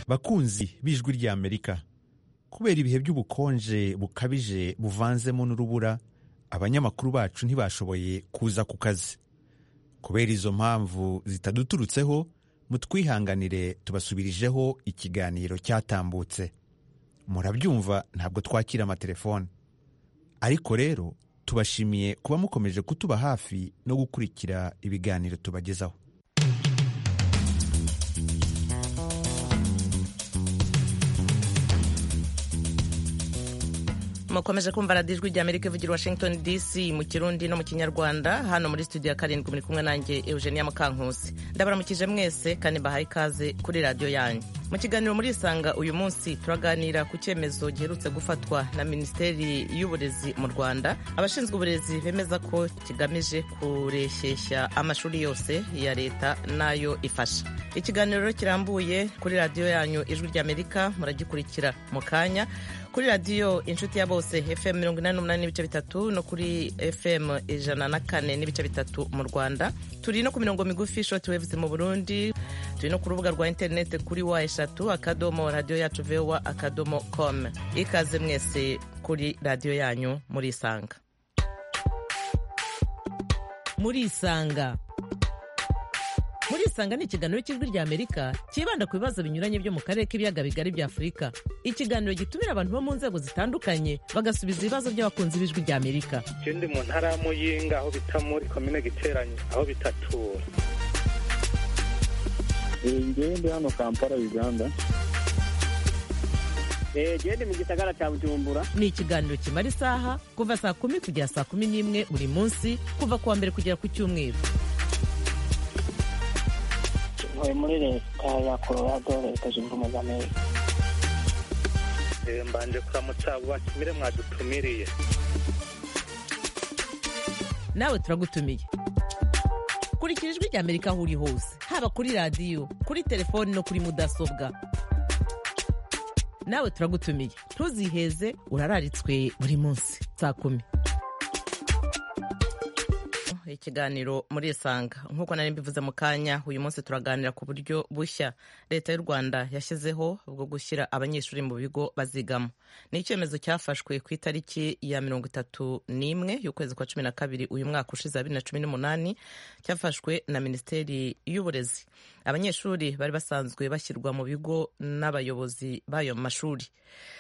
bakunzi b'ijwi ry'amerika kubera ibihe by'ubukonje bukabije buvanzemo n'urubura abanyamakuru bacu ntibashoboye kuza ku kazi kubera izo mpamvu zitaduturutseho mutwihanganire tubasubirijeho ikiganiro cyatambutse murabyumva ntabwo twakira amatelefone ariko rero tubashimiye kuba mukomeje kutuba hafi no gukurikira ibiganiro tubagezaho mukomeje kumva radiyo ijwi ry'amerika ivugira i washington dc mu kirundi no mu kinyarwanda hano muri studio ya karindwi muri kumwe nanjye eugenia mukankusi ndabaramukije mwese kandi mbahaye ikaze kuri radiyo yanyu mu kiganiro muri isanga uyu munsi turaganira ku cyemezo giherutse gufatwa na minisiteri y'uburezi mu rwanda abashinzwe uburezi bemeza ko kigamije kureshyeshya amashuri yose ya leta n'ayo ifasha ikiganiro kirambuye kuri radiyo yanyu ijwi ry'amerika muragikurikira mu kanya kuri radiyo inshuti ya bose fm mirongo inani n'umunani n'ibice bitatu no kuri fm ijana na kane n'ibice bitatu mu rwanda turi no ku mirongo migufi shoti wevuzi mu burundi turi no ku rubuga rwa interineti kuri wa eshatu akadomo radiyo yacu vewa akadomo com ikaze mwese kuri radiyo yanyu muri isanga muri isanga muri isanga ni ikiganiro cy'ijwi ry'amerika cyibanda ku bibazo binyuranye byo mu karere k'ibiyaga bigari bya afurika ikiganiro gitumira abantu bo mu nzego zitandukanye bagasubiza ibibazo by'abakunzi b'ijwi ry'amerika ikindi mu ntara ya muyinga aho bita muri komine giteranye aho bitatura ngende hano kampala uganda gende mu gisagara cya bujumbura ni ikiganiro kimara isaha kuva saa kumi kugera saa kumi n'imwe buri munsi kuva ku wa mbere kugera ku cyumweru ntuye muri leta ya colorado leta zunze ubumwe za amerika mbanje kuramutsa abo batumire mwadutumiriye nawe turagutumiye kurikira ijwi ry'amerika aho uri hose haba kuri radiyo kuri telefoni no kuri mudasobwa nawe turagutumiye ntuziheze urararitswe buri munsi saa kumi ikiganiro muri isanga nk'uko nari mbivuze mu kanya uyu munsi turaganira ku buryo bushya leta y'u rwanda yashyizeho bwo gushyira abanyeshuri mu bigo bazigamo ni icyemezo cyafashwe ku itariki ya mirongo itatu n'imwe y'ukwezi kwa cumi na kabiri uyu mwaka ushize bibiri na cumi n'umunani cyafashwe na minisiteri y'uburezi abanyeshuri bari basanzwe bashyirwa mu bigo n'abayobozi b'ayo mashuri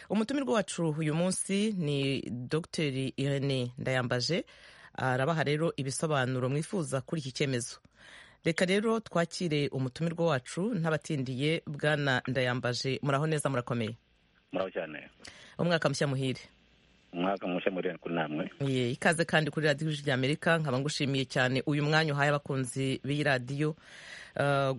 umutumirwa wacu uyu munsi ni dogiteri irene ndayambaje arabaha rero ibisobanuro mwifuza kuri iki cyemezo reka rero twakire umutumirwa wacu ntabatindiye bwana ndayambaje muraho neza murakomeye muraho cyane umwaka mushya muhire umwaka mushya muhire kuri namwe ikaze kandi kuri radiyo rya amerika nkaba ngushimiye cyane uyu mwanya uhaye abakunzi b'iyi radiyo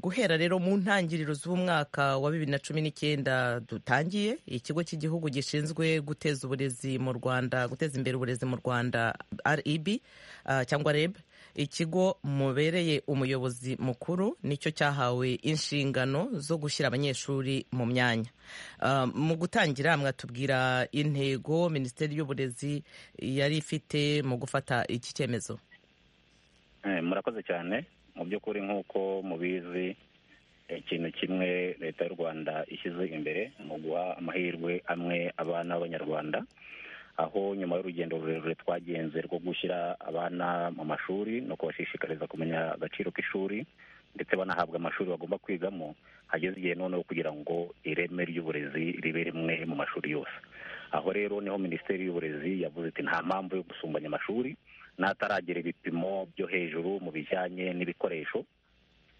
guhera rero mu ntangiriro z'umwaka wa bibiri na cumi n'icyenda dutangiye ikigo cy'igihugu gishinzwe guteza uburezi mu rwanda guteza imbere uburezi mu rwanda reb cyangwa reb ikigo mubereye umuyobozi mukuru nicyo cyahawe inshingano zo gushyira abanyeshuri mu myanya mu gutangira mwatubwira intego minisiteri y'uburezi yari ifite mu gufata iki cyemezo murakoze cyane mu by'ukuri nk'uko mubizi ikintu kimwe leta y'u rwanda ishyize imbere mu guha amahirwe amwe abana b'abanyarwanda aho nyuma y'urugendo rurerure twagenze rwo gushyira abana mu mashuri no kubashishikariza kumenya agaciro k'ishuri ndetse banahabwa amashuri bagomba kwigamo hageze igihe noneho kugira ngo ireme ry'uburezi ribe rimwe mu mashuri yose aho rero niho minisiteri y'uburezi yavuze iti nta mpamvu yo gusumbanya amashuri n'ataragera ibipimo byo hejuru mu bijyanye n'ibikoresho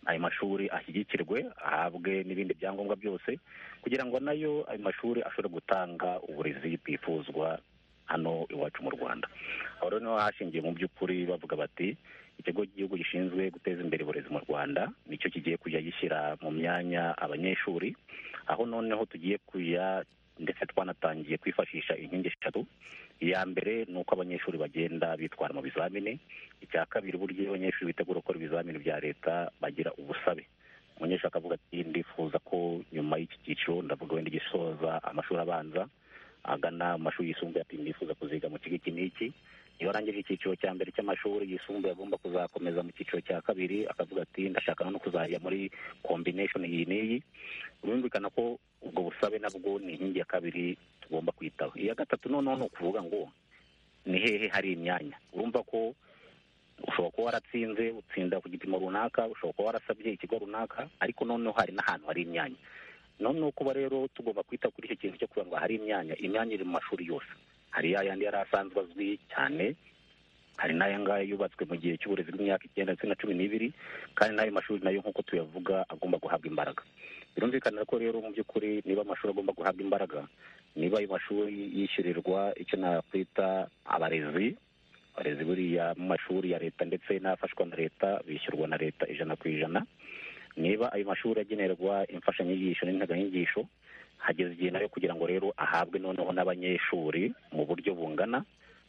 ayo mashuri ashyigikirwe ahabwe n'ibindi byangombwa byose kugira ngo nayo ayo mashuri ashobore gutanga uburezi bwifuzwa hano iwacu mu rwanda aho rero niho hashingiye mu by'ukuri bavuga bati ikigo cy'igihugu gishinzwe guteza imbere uburezi mu rwanda nicyo kigiye kujya gishyira mu myanya abanyeshuri aho noneho tugiye kujya ndetse twanatangiye kwifashisha inkingi eshatu iya mbere ni uko abanyeshuri bagenda bitwara mu bizamini icya kabiri uburyo iyo abanyeshuri bitegura gukora ibizamini bya leta bagira ubusabe umunyeshuri akavuga ati ndifuza ko nyuma y'iki cyiciro ndavuga wenda gisoza amashuri abanza agana mu mashuri yisumbuye ati ndifuza kuziga mu kigo iki n'iki iyo arangije icyiciro cya mbere cy'amashuri yisumbuye agomba kuzakomeza mu cyiciro cya kabiri akavuga ati ndashaka no kuzajya muri kombineshoni iyi n'iyi birumvikana ko ubusabe nabwo ni inkingi ya kabiri tugomba kwitaho iya gatatu noneho ni ukuvuga ngo ni hehe hari imyanya urumva ko ushobora kuba waratsinze utsinda ku gipimo runaka ushobora kuba warasabye ikigo runaka ariko noneho hari n'ahantu hari imyanya none ni ukuba rero tugomba kwita kuri icyo kintu cyo kugira ngo hari imyanya imyanya iri mu mashuri yose hari ya yandi yari asanzwe azwi cyane hari n'aya ngaya yubatswe mu gihe cy'uburezi bw'imyaka icyenda ndetse na cumi n'ibiri kandi n'ayo mashuri nayo nk'uko tuyavuga agomba guhabwa imbaraga birumvikana ko rero mu by'ukuri niba amashuri agomba guhabwa imbaraga niba ayo mashuri yishyurirwa icyo nakwita abarezi abarezi buriya mu mashuri ya leta ndetse n'afashwa na leta bishyurwa na leta ijana ku ijana niba ayo mashuri agenerwa imfashanyigisho n'integanyigisho hageze igihe nayo kugira ngo rero ahabwe noneho n'abanyeshuri mu buryo bungana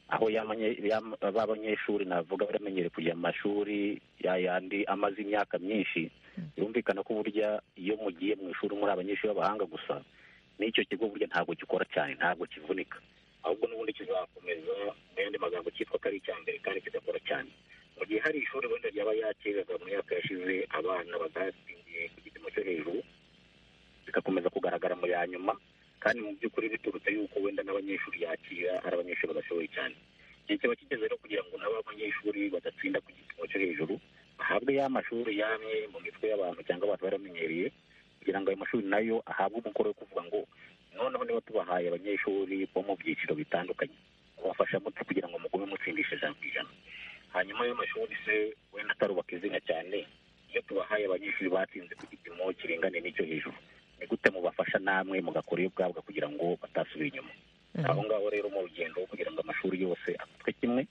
aho b'abanyeshuri navuga baramenyere kujya mu mashuri yayandi amaze imyaka myinshi birumvikana ko burya iyo mugiye mu ishuri muri abanyeshuri b'abahanga gusa n'icyo kigo burya ntabwo gikora cyane ntabwo kivunika ahubwo n'ubundi kizakomeza mu yandi magambo cyitwa ko ari icya mbere kandi kidakora cyane mu gihe hari ishuri wenda ryaba yakiraga mu myaka yashize abana batatsindiye ku gipimo cyo hejuru bigakomeza kugaragara mu ya nyuma kandi mu by'ukuri biturutse yuko wenda n'abanyeshuri yakira ari abanyeshuri badashoboye cyane igihe kiba kigeze rero kugira ngo nabo abanyeshuri badatsinda ku gipimo cyo hejuru bahabwe ya mashuri yamwe mu mitwe y'abantu cyangwa abantu baramenyereye kugira ngo ayo mashuri nayo ahabwe umukoro wo kuvuga ngo noneho niba tubahaye abanyeshuri bo mu byiciro bitandukanye kubafasha mute kugira ngo mugume mutsindisha ijana ku ijana hanyuma ayo mashuri se wenda atarubaka izina cyane iyo tubahaye abanyeshuri batsinze ku gipimo kiringane n'icyo hejuru ni gute mubafasha namwe mugakora iyo bwabwa kugira ngo batasubira inyuma aho ngaho rero mu rugendo kugira ngo amashuri yose afatwe kimwe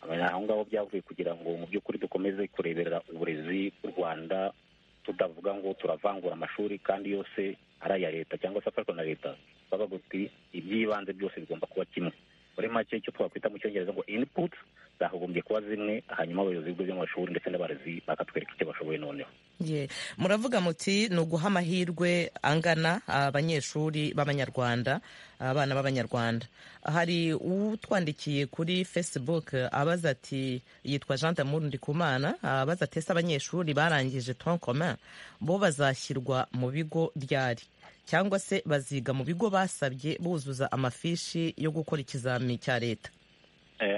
aho ngaho byavuye kugira ngo mu by'ukuri dukomeze kureberera uburezi bw'u rwanda tudavuga ngo turavangura amashuri kandi yose ari aya leta cyangwa se afashwa na leta bavuga uti iby'ibanze byose bigomba kuba kimwe muri make icyo twakwita mu cyongereza ngo inputs zagombye kuba zimwe hanyuma abayobozi b'ibigo by'amashuri ndetse n'abarezi bakatwereka icyo bashoboye noneho muravuga muti ni uguha amahirwe angana abanyeshuri b'abanyarwanda abana b'abanyarwanda hari utwandikiye kuri facebook abaza ati yitwa jean d'amour ndikumana abaza ati ese abanyeshuri barangije troncomain bo bazashyirwa mu bigo ryari cyangwa se baziga mu bigo basabye buzuza amafishi yo gukora ikizami cya leta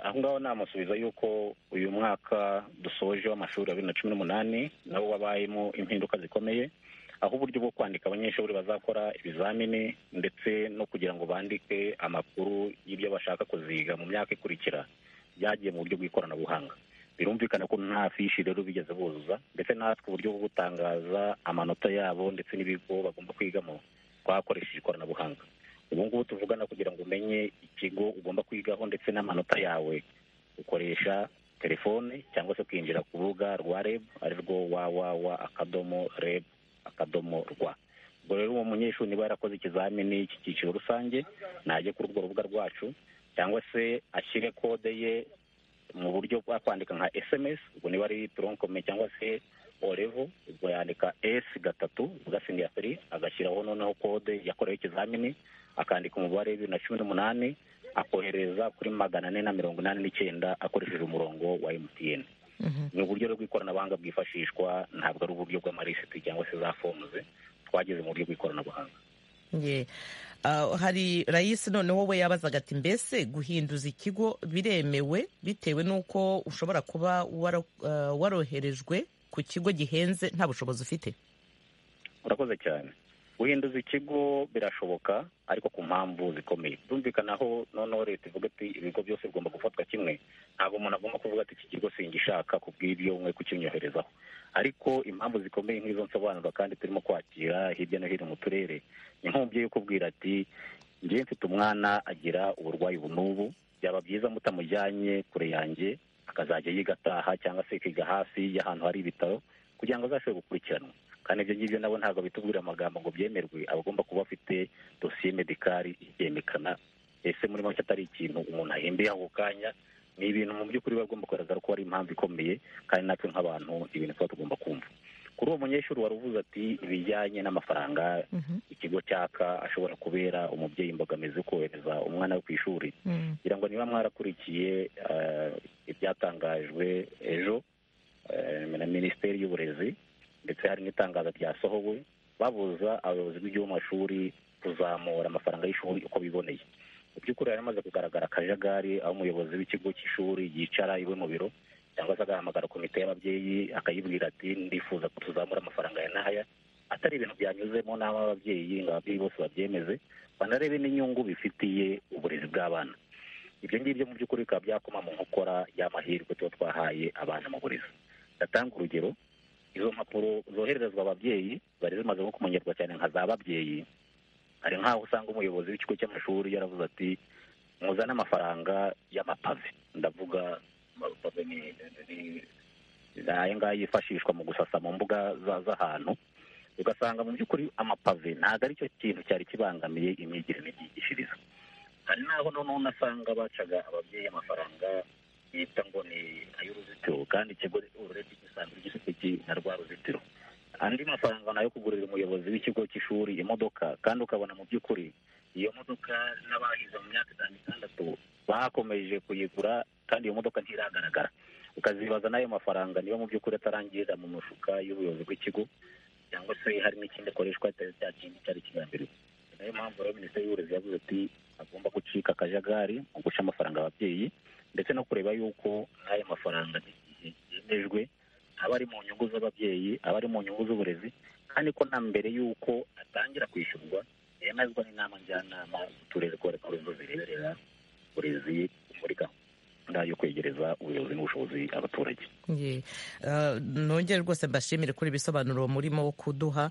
aho ngaho namusubiza yuko uyu mwaka dusoje w'amashuri ya bibiri na cumi n'umunani nawo wabayemo impinduka zikomeye aho uburyo bwo kwandika abanyeshuri bazakora ibizamini ndetse no kugira ngo bandike amakuru y'ibyo bashaka kuziga mu myaka ikurikira byagiye mu buryo bw'ikoranabuhanga birumvikana ko nta fishi rero bigeze buzuza ndetse natwe uburyo bwo gutangaza amanota yabo ndetse n'ibigo bagomba kwigamo twakoresheje ikoranabuhanga ubu ngubu tuvugana kugira ngo umenye ikigo ugomba kwigaho ndetse n'amanota yawe ukoresha telefone cyangwa se ukinjira ku rubuga rwa reb ari rwo wawawa akadomo reb akadomo rwa ubwo rero uwo munyeshuri niba yarakoze ikizamini cy'icyiciro rusange najye kuri urwo rubuga rwacu cyangwa se ashyire kode ye mu buryo bwa kwandika nka sms ubwo niba ari toronkome cyangwa se orevo ubwo yandika s gatatu ugasinya feri agashyiraho noneho kode yakorewe ikizamini akandika umubare bibiri na cumi n'umunani akohereza kuri magana ane na mirongo inani n'icyenda akoresheje umurongo wa mtn ni uburyo bw'ikoranabuhanga bwifashishwa ntabwo ari uburyo bw'amarisiti cyangwa se za fomuze twageze mu buryo bw'ikoranabuhanga hari rayisi noneho we yabazaga ati mbese guhinduza ikigo biremewe bitewe n'uko ushobora kuba waroherejwe ku kigo gihenze nta bushobozi ufite urakoze cyane guhinduza ikigo birashoboka ariko ku mpamvu zikomeye byumvikana aho noneho leta ivuga ati ibigo byose bigomba gufatwa kimwe ntabwo umuntu agomba kuvuga ati iki kigo singishaka ku bw'ibyo mwe kukinyoherezaho ariko impamvu zikomeye nk'izo nsobanura kandi turimo kwakira hirya no hino mu turere ni nk'umubyeyi ukubwira ati ngewe mfite umwana agira uburwayi n'ubu byaba byiza mutamujyanye kure yanjye akazajya yiga ataha cyangwa se akiga hafi y'ahantu hari ibitaro kugira ngo azashobore gukurikiranwa kandi ibyo ngibyo nabo ntabwo bitubwira amagambo ngo byemerwe abagomba kuba afite dosiye medikari ibyemekana ese muri make atari ikintu umuntu ahembeye ako kanya ni ibintu mu by'ukuri biba bigomba kugaragara ko ari impamvu ikomeye kandi natwe nk'abantu ibintu tuba tugomba kumva kuri uwo munyeshuri wari uvuze ati ibijyanye n'amafaranga ikigo cyaka ashobora kubera umubyeyi imbogamizi yo kohereza umwana we ku ishuri kugira ngo niba mwarakurikiye ibyatangajwe ejo na minisiteri y'uburezi ndetse hari n'itangazo ryasohowe babuza abayobozi b'ibigo by'amashuri kuzamura amafaranga y'ishuri uko biboneye mu by'ukuri hari hamaze kugaragara akajagari aho umuyobozi w'ikigo cy'ishuri yicara iwe mu biro cyangwa se agahamagara komite y'ababyeyi akayibwira ati ndifuza ko tuzamura amafaranga ya n'aya atari ibintu byanyuzemo n'aho ababyeyi ngo ababyeyi bose babyemeze banarebe n'inyungu bifitiye uburezi bw'abana ibyo ngibyo mu by'ukuri bikaba byakoma mu nkokora y'amahirwe tuba twahaye abana mu burezi ndatanga urugero izo mpapuro zohererezwa ababyeyi zari zimaze nko kumenyerwa cyane nka za babyeyi hari nk'aho usanga umuyobozi w'ikigo cy'amashuri yaravuze ati muzane amafaranga y'amapave ndavuga amapave ni aya ngaya yifashishwa mu gusasa mu mbuga z'ahantu ugasanga mu by'ukuri amapave ntabwo ari cyo kintu cyari kibangamiye imyigire n'imyigishirize hari n'aho noneho unasanga bacaga ababyeyi amafaranga bita ngo ni ay'uruzitiro kandi ikigo uretse gisanzwe gifite na rwa ruzitiro andi mafaranga nayo kugurira umuyobozi w'ikigo cy'ishuri imodoka kandi ukabona mu by'ukuri iyo modoka n'abahize mu myaka itanu itandatu bakomeje kuyigura kandi iyo modoka ntiragaragara ukazibaza n'ayo mafaranga niyo mu by'ukuri atarangirira mu mufuka y'ubuyobozi bw'ikigo cyangwa se hari n'ikindi akoreshwa atari cya kindi cyari kigambiriwe niyo mpamvu rero minisiteri y'uburezi yavuze ati agomba gucika akajagari mu guca amafaranga ababyeyi ndetse no kureba yuko n'ayo mafaranga yemejwe aba ari mu nyungu z'ababyeyi aba ari mu nyungu z'uburezi kandi ko na mbere y'uko atangira kwishyurwa yemezwa n'inama njyanama z'uturere ko ari zo zireberera uburezi muri gahunda yo kwegereza ubuyobozi n'ubushobozi abaturage nongere rwose mbashimire kuri ibisobanuro murimo kuduha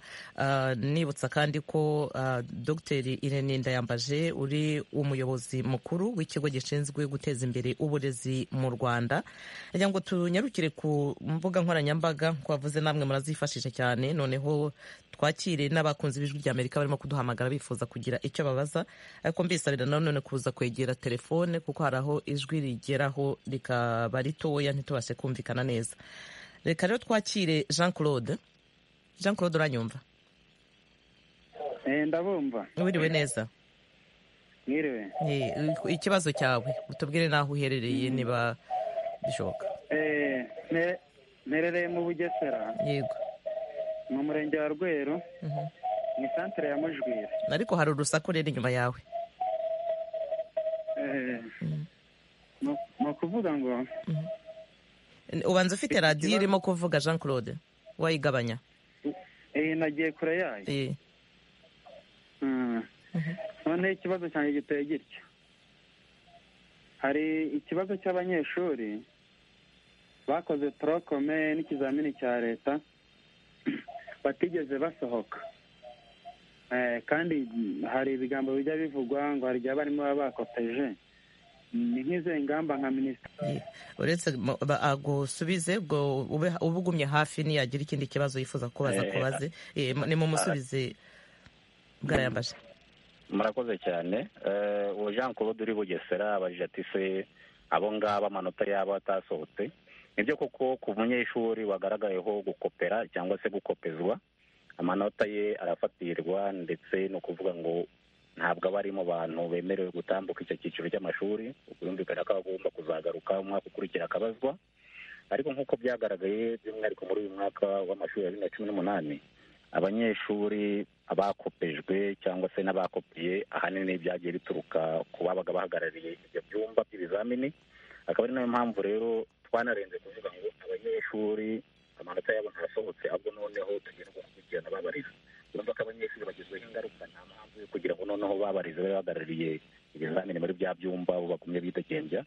nibutsa kandi ko dogiteri irene ndayambaje uri umuyobozi mukuru w'ikigo gishinzwe guteza imbere uburezi mu rwanda kugira ngo tunyarukire ku mbuga nkoranyambaga nk'uko wavuze namwe murazifashisha cyane noneho twakire n'abakunzi b'ijwi rya amerika barimo kuduhamagara bifuza kugira icyo babaza ariko mbisabira nanone kuza kwegera telefone kuko hari aho ijwi rigeraho rikaba ritoya ntitubashe kumvikana neza reka rero twakire jean claude jean claude uranyumva ndabumva wiriwe neza mwiriwe ikibazo cyawe utubwire n'aho uherereye niba bishoboka mperereye mu bugesera yego mu murenge wa rweru mu isantere ya mujwira ariko hari urusaku rero inyuma yawe ni ukuvuga ngo ubanza ufite radiyo irimo kuvuga jean claude wayigabanya nagiye kure yayo noneho ikibazo cyanjye giteye gitya hari ikibazo cy'abanyeshuri bakoze torokome n'ikizamini cya leta batigeze basohoka kandi hari ibigambo bijya bivugwa ngo hari igihe abarimu baba bakoteje ni nk'izo ngamba nka minisitiri uretse agusubize ubwo uba ugumye hafi niyagira ikindi kibazo yifuza kubaza kubaze ni mu musubize bwarayambaje murakoze cyane uwo jean claude uri bugesera abajije ati se abo ngabo amanota yaba atasohotse nibyo koko ku munyeshuri wagaragayeho gukopera cyangwa se gukopezwa amanota ye arafatirirwa ndetse ni ukuvuga ngo ntabwo aba ari mu bantu bemerewe gutambuka icyo cyiciro cy'amashuri ubwumvikane ko agomba kuzagaruka umwaka ukurikira akabazwa ariko nk'uko byagaragaye by'umwihariko muri uyu mwaka w'amashuri ya bibiri na cumi n'umunani abanyeshuri abakopejwe cyangwa se n'abakopiye ahanini byagiye bituruka ku babaga bahagarariye ibyo byumba by'ibizamini akaba ari nayo mpamvu rero twanarenze kuvuga ngo abanyeshuri amanota yabo ntasohotse ahubwo noneho tugira ngo gukurikirana babariza urumva ko abanyeshuri bagizweho ingaruka nta mpamvu yo kugira ngo noneho babarize babe bahagarariye ibizamini muri bya byumba bo bakumye bidegembya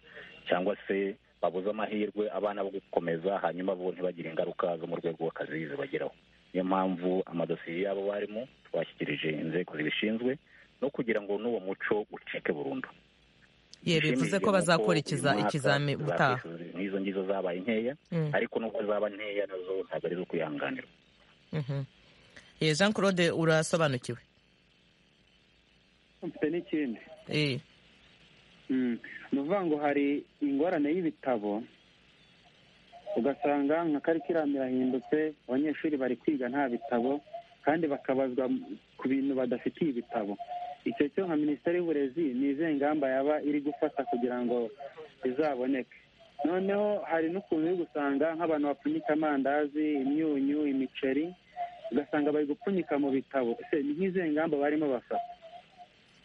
cyangwa se babuze amahirwe abana bo gukomeza hanyuma bo ntibagire ingaruka zo mu rwego rw'akazi zibageraho niyo mpamvu amadosiye y'abo barimo twashyikirije inzego zibishinzwe no kugira ngo n'uwo muco ucike burundu ye bivuze ko bazakurikiza ikizami ubutaha nk'izo ngizo zabaye nkeya ariko n'ubwo zaba nkeya nazo ntabwo ari zo kwihanganirwa jean claude urasobanukiwe mfite n'ikindi ni ukuvuga ngo hari ingorane y'ibitabo ugasanga nka karikiramu irahindutse abanyeshuri bari kwiga nta bitabo kandi bakabazwa ku bintu badafitiye ibitabo icyo cyo nka minisiteri y'uburezi ni izihe ngamba yaba iri gufata kugira ngo bizaboneke noneho hari n'ukuntu uri gusanga nk'abantu bapfunyika amandazi imyunyu imiceri ugasanga bari gupfunyika mu bitabo ese ni nk'izihe ngamba barimo bafata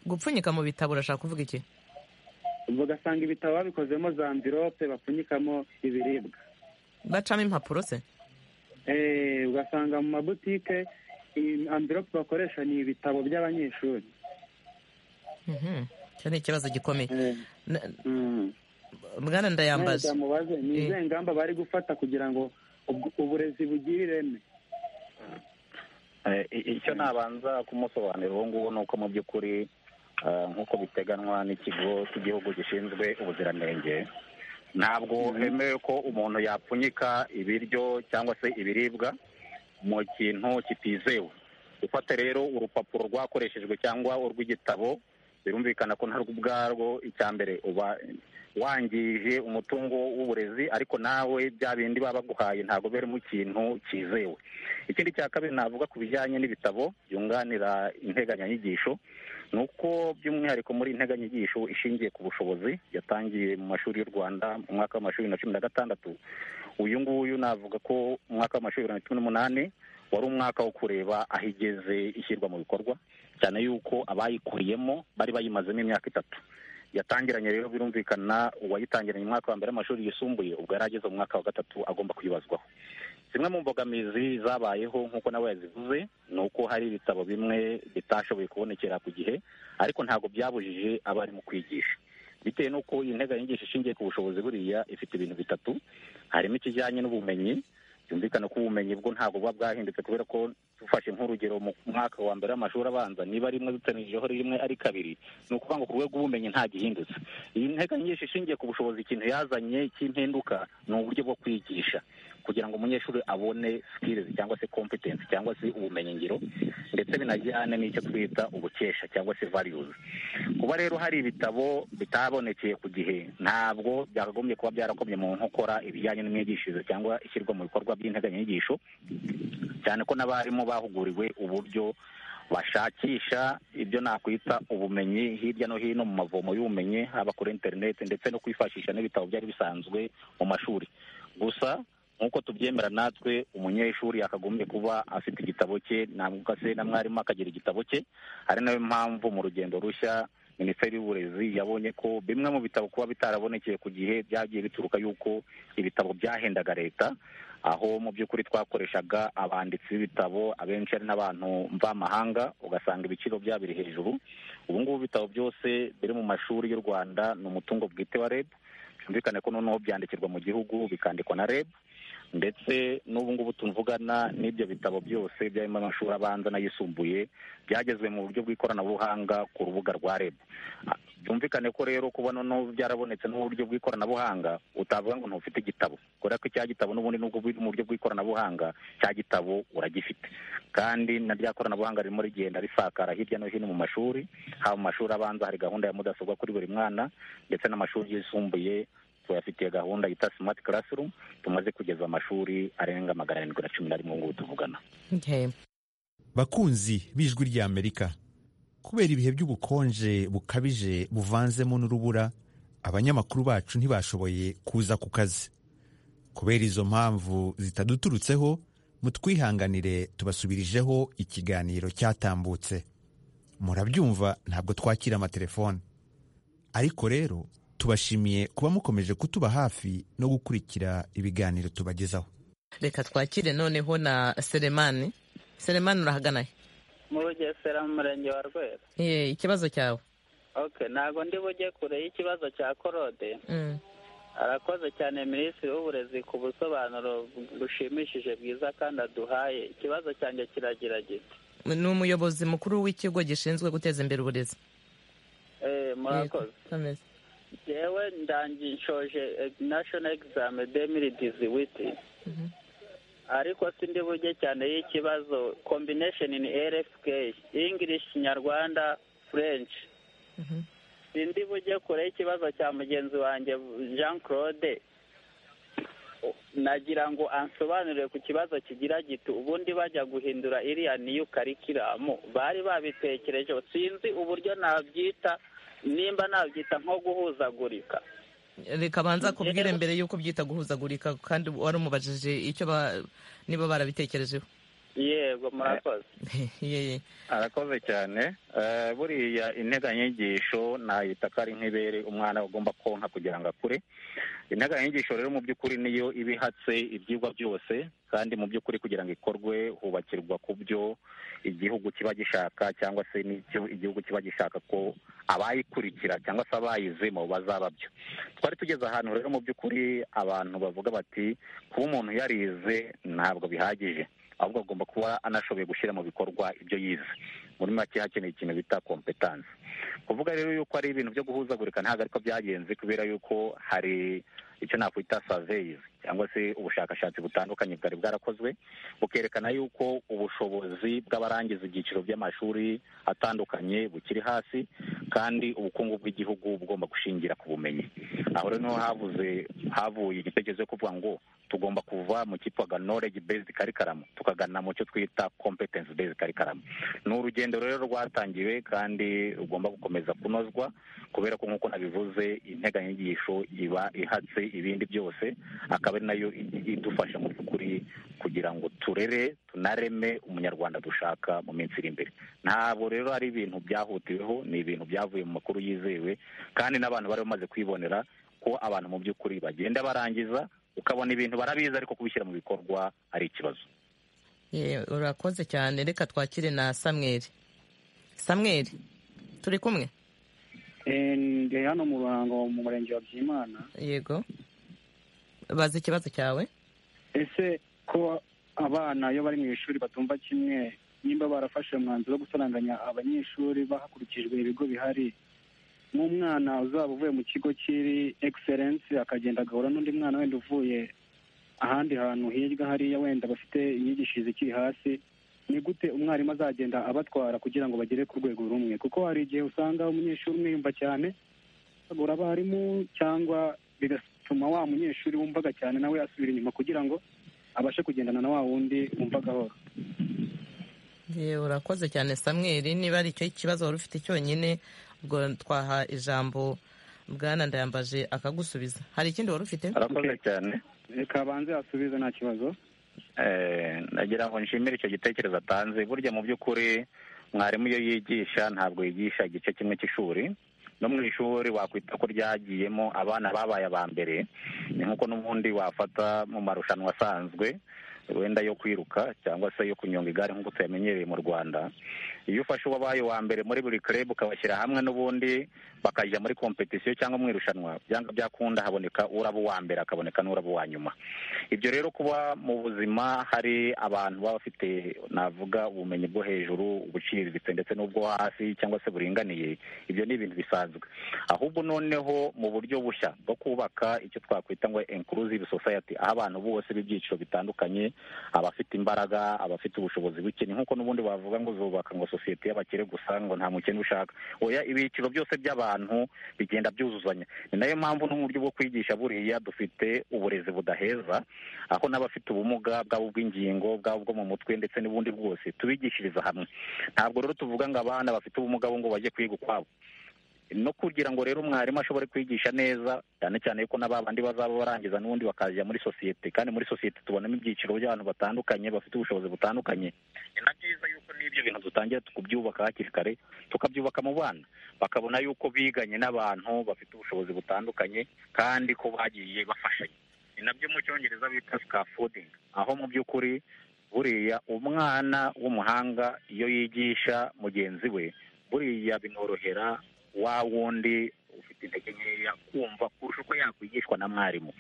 gupfunyika mu bitabo urashaka kuvuga iki bagasanga ibitabo babikozemo za mvirope bapfunyikamo ibiribwa bacamo impapuro se Eh, ugasanga mu mabutike iyi amvirope bakoresha ni ibitabo by'abanyeshuri Mhm. icyo ni ikibazo gikomeye Eh, Na- mm. bwana ndayambaza mubaze ni Eh. izihe ngamba bari gufata kugira ngo ubw- uburezi bugire ireme Eh, i- icyo nabanza kumusobanurira ubu ngubu ni uko mu by'ukuri eh, nk'uko biteganywa n'ikigo cy'igihugu gishinzwe ubuziranenge ntabwo hemewe ko umuntu yapfunyika ibiryo cyangwa se ibiribwa mu kintu kitizewe gufata rero urupapuro rwakoreshejwe cyangwa urw'igitabo birumvikana ko ntarwo ubwarwo icya mbere uba wangije umutungo w'uburezi ariko nawe bya bindi baba baguhaye ntabwo birimo ikintu cyizewe ikindi cya kabiri navuga ku bijyanye n'ibitabo byunganira integanyanyigisho ni uko by'umwihariko muri integanyanyigisho ishingiye ku bushobozi yatangiye mu mashuri y'u rwanda mu mwaka w'amashuri bibiri na cumi na gatandatu uyu nguyu navuga ko mu mwaka w'amashuri bibiri na cumi n'umunani wari umwaka wo kureba aho igeze ishyirwa mu bikorwa cyane yuko abayikuriyemo bari bayimazemo imyaka itatu yatangiranye rero birumvikana uwayitangiranye mu mwaka wa mbere w'amashuri yisumbuye ubwo yari ageze mu mwaka wa gatatu agomba kwibazwaho zimwe mu mbogamizi zabayeho nk'uko nawe yazivuze ni uko hari ibitabo bimwe bitashoboye kubonekera ku gihe ariko ntabwo byabujije abarimu kwigisha bitewe n'uko iyi nteganyanyigisho ishingiye ku bushobozi buriya ifite ibintu bitatu harimo ikijyanye n'ubumenyi byumvikana ko ubumenyi bwo ntabwo buba bwahindutse kubera ko dufashe nk'urugero mu mwaka wa mbere w'amashuri abanza niba rimwe dutanirijeho rimwe ari kabiri ni ukuvuga ngo ku rwego rw'ubumenyi nta gihindutse iyi nteko nyinshi ishingiye ku bushobozi ikintu yazanye cy'impinduka ni uburyo bwo kwigisha kugira ngo umunyeshuri abone skills cyangwa se competence cyangwa se ubumenyingiro ndetse binajyane n'icyo twita ubukesha cyangwa se values kuba rero hari ibitabo bitabonekeye ku gihe ntabwo byakagombye kuba byarakomye mu nkokora ibijyanye n'imyigishirize cyangwa ishyirwa mu bikorwa by'integanyanyigisho cyane ko n'abarimu bahuguriwe uburyo bashakisha ibyo nakwita ubumenyi hirya no hino mu mavomo y'ubumenyi haba kuri interineti ndetse no kwifashisha n'ibitabo byari bisanzwe mu mashuri gusa nk'uko tubyemera natwe umunyeshuri yakagombye kuba afite igitabo cye ntabwo se na mwarimu akagira igitabo cye ari nayo mpamvu mu rugendo rushya minisiteri y'uburezi yabonye ko bimwe mu bitabo kuba bitarabonekeye ku gihe byagiye bituruka y'uko ibitabo byahendaga leta aho mu by'ukuri twakoreshaga abanditsi b'ibitabo abenshi ari n'abantu mvamahanga ugasanga ibiciro byabo biri hejuru ubu ngubu ibitabo byose biri mu mashuri y'u rwanda ni umutungo bwite wa reb byumvikane ko noneho byandikirwa mu gihugu bikandikwa na reb ndetse n'ubu ngubu tuvugana n'ibyo bitabo byose byarimo amashuri abanza n'ayisumbuye byagezwe mu buryo bw'ikoranabuhanga ku rubuga rwa reb Ah, byumvikane ko rero kuba noneho byarabonetse n'uburyo bw'ikoranabuhanga utavuga ngo ntufite igitabo kubera ko icya gitabo n'ubundi nubwo biri mu buryo bw'ikoranabuhanga cya gitabo uragifite kandi na rya koranabuhanga ririmo rigenda risakara hirya no hino mu mashuri haba mu mashuri abanza hari gahunda ya mudasobwa kuri buri mwana ndetse n'amashuri yisumbuye tuyafitiye gahunda yita smart classroom tumaze kugeza amashuri arenga magana arindwi na cumi na rimwe ngubu tuvugana Okay. bakunzi b'ijwi ry'amerika kubera ibihe by'ubukonje bukabije buvanzemo n'urubura abanyamakuru bacu ntibashoboye kuza ku kazi kubera izo mpamvu zitaduturutseho mutwihanganire tubasubirijeho ikiganiro cyatambutse murabyumva ntabwo twakira amatelefone ariko rero tubashimiye kuba mukomeje kutuba hafi no gukurikira ibiganiro tubagezaho reka twakire noneho na seremani seremani urahagana he mu rugesera mu murenge wa rweru Eh, ikibazo cyawe ok ntabwo ndi bujye kure y'ikibazo cya korode Mm. arakoze cyane minisitiri w'uburezi ku busobanuro bushimishije bwiza kandi aduhaye ikibazo cyanjye kiragira gito ni umuyobozi mukuru w'ikigo gishinzwe guteza imbere uburezi Eh, murakoze Ameze. yewe ndangiye nshoje nashono egizame demiri diziwiti Mhm. ariko sindi bujye cyane y'ikibazo kombinesheni ni rfk english kinyarwanda french Mhm. sindi bujye kure y'ikibazo cya mugenzi wanjye jean claude nagira ngo ansobanurire ku kibazo kigira giti ubundi bajya guhindura iriya niyo karikiramu bari babitekerejeho sinzi uburyo nabyita nimba nabyita nko guhuzagurika reka banza kubwire mbere y'uko byita guhuzagurika kandi wari umubajije icyo ba niba barabitekerejeho yego murakoze Yeye. arakoze cyane Eh, buriya integanyanyigisho nayita ko ari nk'ibere umwana agomba konka kugira ngo akure integanyanyigisho rero mu by'ukuri niyo iba ihatse ibyigwa byose kandi mu by'ukuri kugira ngo ikorwe hubakirwa ku byo igihugu kiba gishaka cyangwa se n'icyo igihugu kiba gishaka ko abayikurikira cyangwa se abayizemo bazaba byo twari tugeze ahantu rero mu by'ukuri abantu bavuga bati kuba umuntu yarize ntabwo bihagije ahubwo agomba kuba anashoboye gushyira mu bikorwa ibyo yize muri make hakeneye ikintu bita kompetansi kuvuga rero yuko ari ibintu byo guhuzagurika ntabwo ariko byagenze kubera yuko hari icyo nakwita saveyizi cyangwa se ubushakashatsi butandukanye bwari bwarakozwe bukerekana yuko ubushobozi bw'abarangiza ibyiciro by'amashuri atandukanye bukiri hasi kandi ubukungu bw'igihugu bugomba gushingira ku bumenyi aho rero niho havuze havuye igitekerezo cyo kuvuga ngo tugomba kuva mu cyitwaga knowledge based curriculum tukagana mu cyo twita competence based curriculum ni urugendo rero rwatangiwe kandi rugomba gukomeza kunozwa kubera ko nk'uko nabivuze integanyanyigisho iba ihatse ibindi byose akaba ari nayo i- idufasha mu by'ukuri kugira ngo turere tunareme umunyarwanda dushaka mu minsi iri imbere ntabwo rero ari ibintu byahutiweho ni ibintu byavuye mu makuru yizewe kandi n'abantu bari bamaze kwibonera ko abantu mu by'ukuri bagenda barangiza ukabona ibintu barabizi ariko kubishyira mu bikorwa ari ikibazo Yeye, urakoze cyane reka twakire na samweri samweri turi kumwe Eh, ndi hano mu ruhango mu murenge wa byimana yego bazi ikibazo cyawe ese ko abana iyo bari mu ishuri batumva kimwe nimba barafashe umwanzuro wo gusaranganya abanyeshuri hakurikijwe ibigo bihari nk'umwana uzaba uvuye mu kigo kiri egiserensi akagenda agahura n'undi mwana wenda uvuye ahandi hantu hirya hariya wenda bafite imyigishirize ikiri hasi ni gute umwarimu azagenda abatwara kugira ngo bagere ku rwego rumwe kuko hari igihe usanga umunyeshuri umwiyumva cyane agura abarimu cyangwa bigatuma wa munyeshuri wumvaga cyane nawe asubira inyuma kugira ngo abashe kugendana na wa wundi wumvaga ahora Yeye, urakoze cyane samweri niba ari icyo kibazo wari ufite cyonyine ubwo twaha ijambo bwana ndayambaje akagusubiza hari ikindi wari ufite arakoze Okay. cyane reka abanze asubize nta kibazo Eh, nagira ngo nshimire icyo gitekerezo atanze burya mu by'ukuri mwarimu iyo yigisha ntabwo yigisha igice kimwe cy'ishuri no mu ishuri wakwita ko ryagiyemo abana babaye aba mbere ni nk'uko n'ubundi wafata mu marushanwa asanzwe wenda yo kwiruka cyangwa se yo kunyonga igare nk'uko tuyamenyereye mu rwanda iyo ufashe uwabaye uwa mbere muri buri club ukabashyira hamwe n'ubundi bakajya muri competition cyangwa mu irushanwa byanga byakunda haboneka uraba uwa mbere akaboneka n'uraba uwa nyuma ibyo rero kuba mu buzima hari abantu baba bafite navuga ubumenyi bwo hejuru ubuciriritse ndetse n'ubwo hasi cyangwa se buringaniye ibyo ni ibintu bisanzwe ahubwo noneho mu buryo bushya bwo kubaka icyo twakwita ngo inclusive society aho abantu bose b'ibyiciro bitandukanye abafite imbaraga abafite ubushobozi buke ni nk'uko n'ubundi bavuga ngo zubaka ngo sosiyete y'abakire gusa ngo nta mukene ushaka oya ibiciro byose by'abantu bigenda byuzuzanya ni nayo mpamvu no mu buryo bwo kwigisha buriya dufite uburezi budaheza aho n'abafite ubumuga bwaba ubw'ingingo bwaba ubwo mu mutwe ndetse n'ubundi bwose tubigishiriza hamwe ntabwo rero tuvuga ngo abana bafite ubumuga bo ngo bajye kwiga ukwabo no kugira ngo rero umwarimu ashobore kwigisha neza cyane cyane yuko n'ababandi bazaba barangiza n'ubundi bakajya muri sosiyete kandi muri sosiyete tubonamo ibyiciro by'abantu batandukanye bafite ubushobozi butandukanye ni na byiza yuko n'ibyo bintu dutangira kubyubaka hakiri kare tukabyubaka mu bana bakabona yuko biganye n'abantu bafite ubushobozi butandukanye kandi ko bagiye bafashanya ni nabyo mu cyongereza bita scaffolding aho mu by'ukuri buriya umwana w'umuhanga iyo yigisha mugenzi we buriya binorohera wa wundi ufite intege nkeya kumva kurusha uko yakwigishwa na mwarimu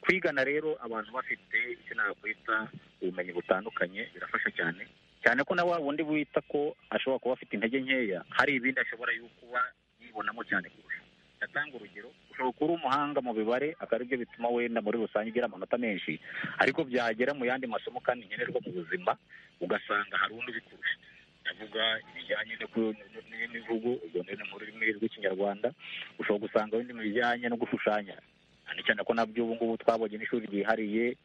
kwigana rero abantu bafite icyo nakwita ubumenyi butandukanye birafasha cyane cyane ko na wa wundi wita ko ashobora kuba afite intege nkeya hari ibindi ashobora yo kuba yibonamo cyane kurusha ndatanga urugero ushobora kuba uri umuhanga mu mibare akaba aribyo bituma wenda muri rusange ugira amanota menshi ariko byagera mu yandi masomo kandi nkenerwa mu buzima ugasanga hari undi ubikurusha ndavuga ibijyanye no ku- n'imivugo ubwo ni mu rurimi rw'ikinyarwanda ushobora gusanga wenda mu bijyanye no gushushanya cyane cyane ko nabyo ubu ngubu twabonye n'ishuri ryihariye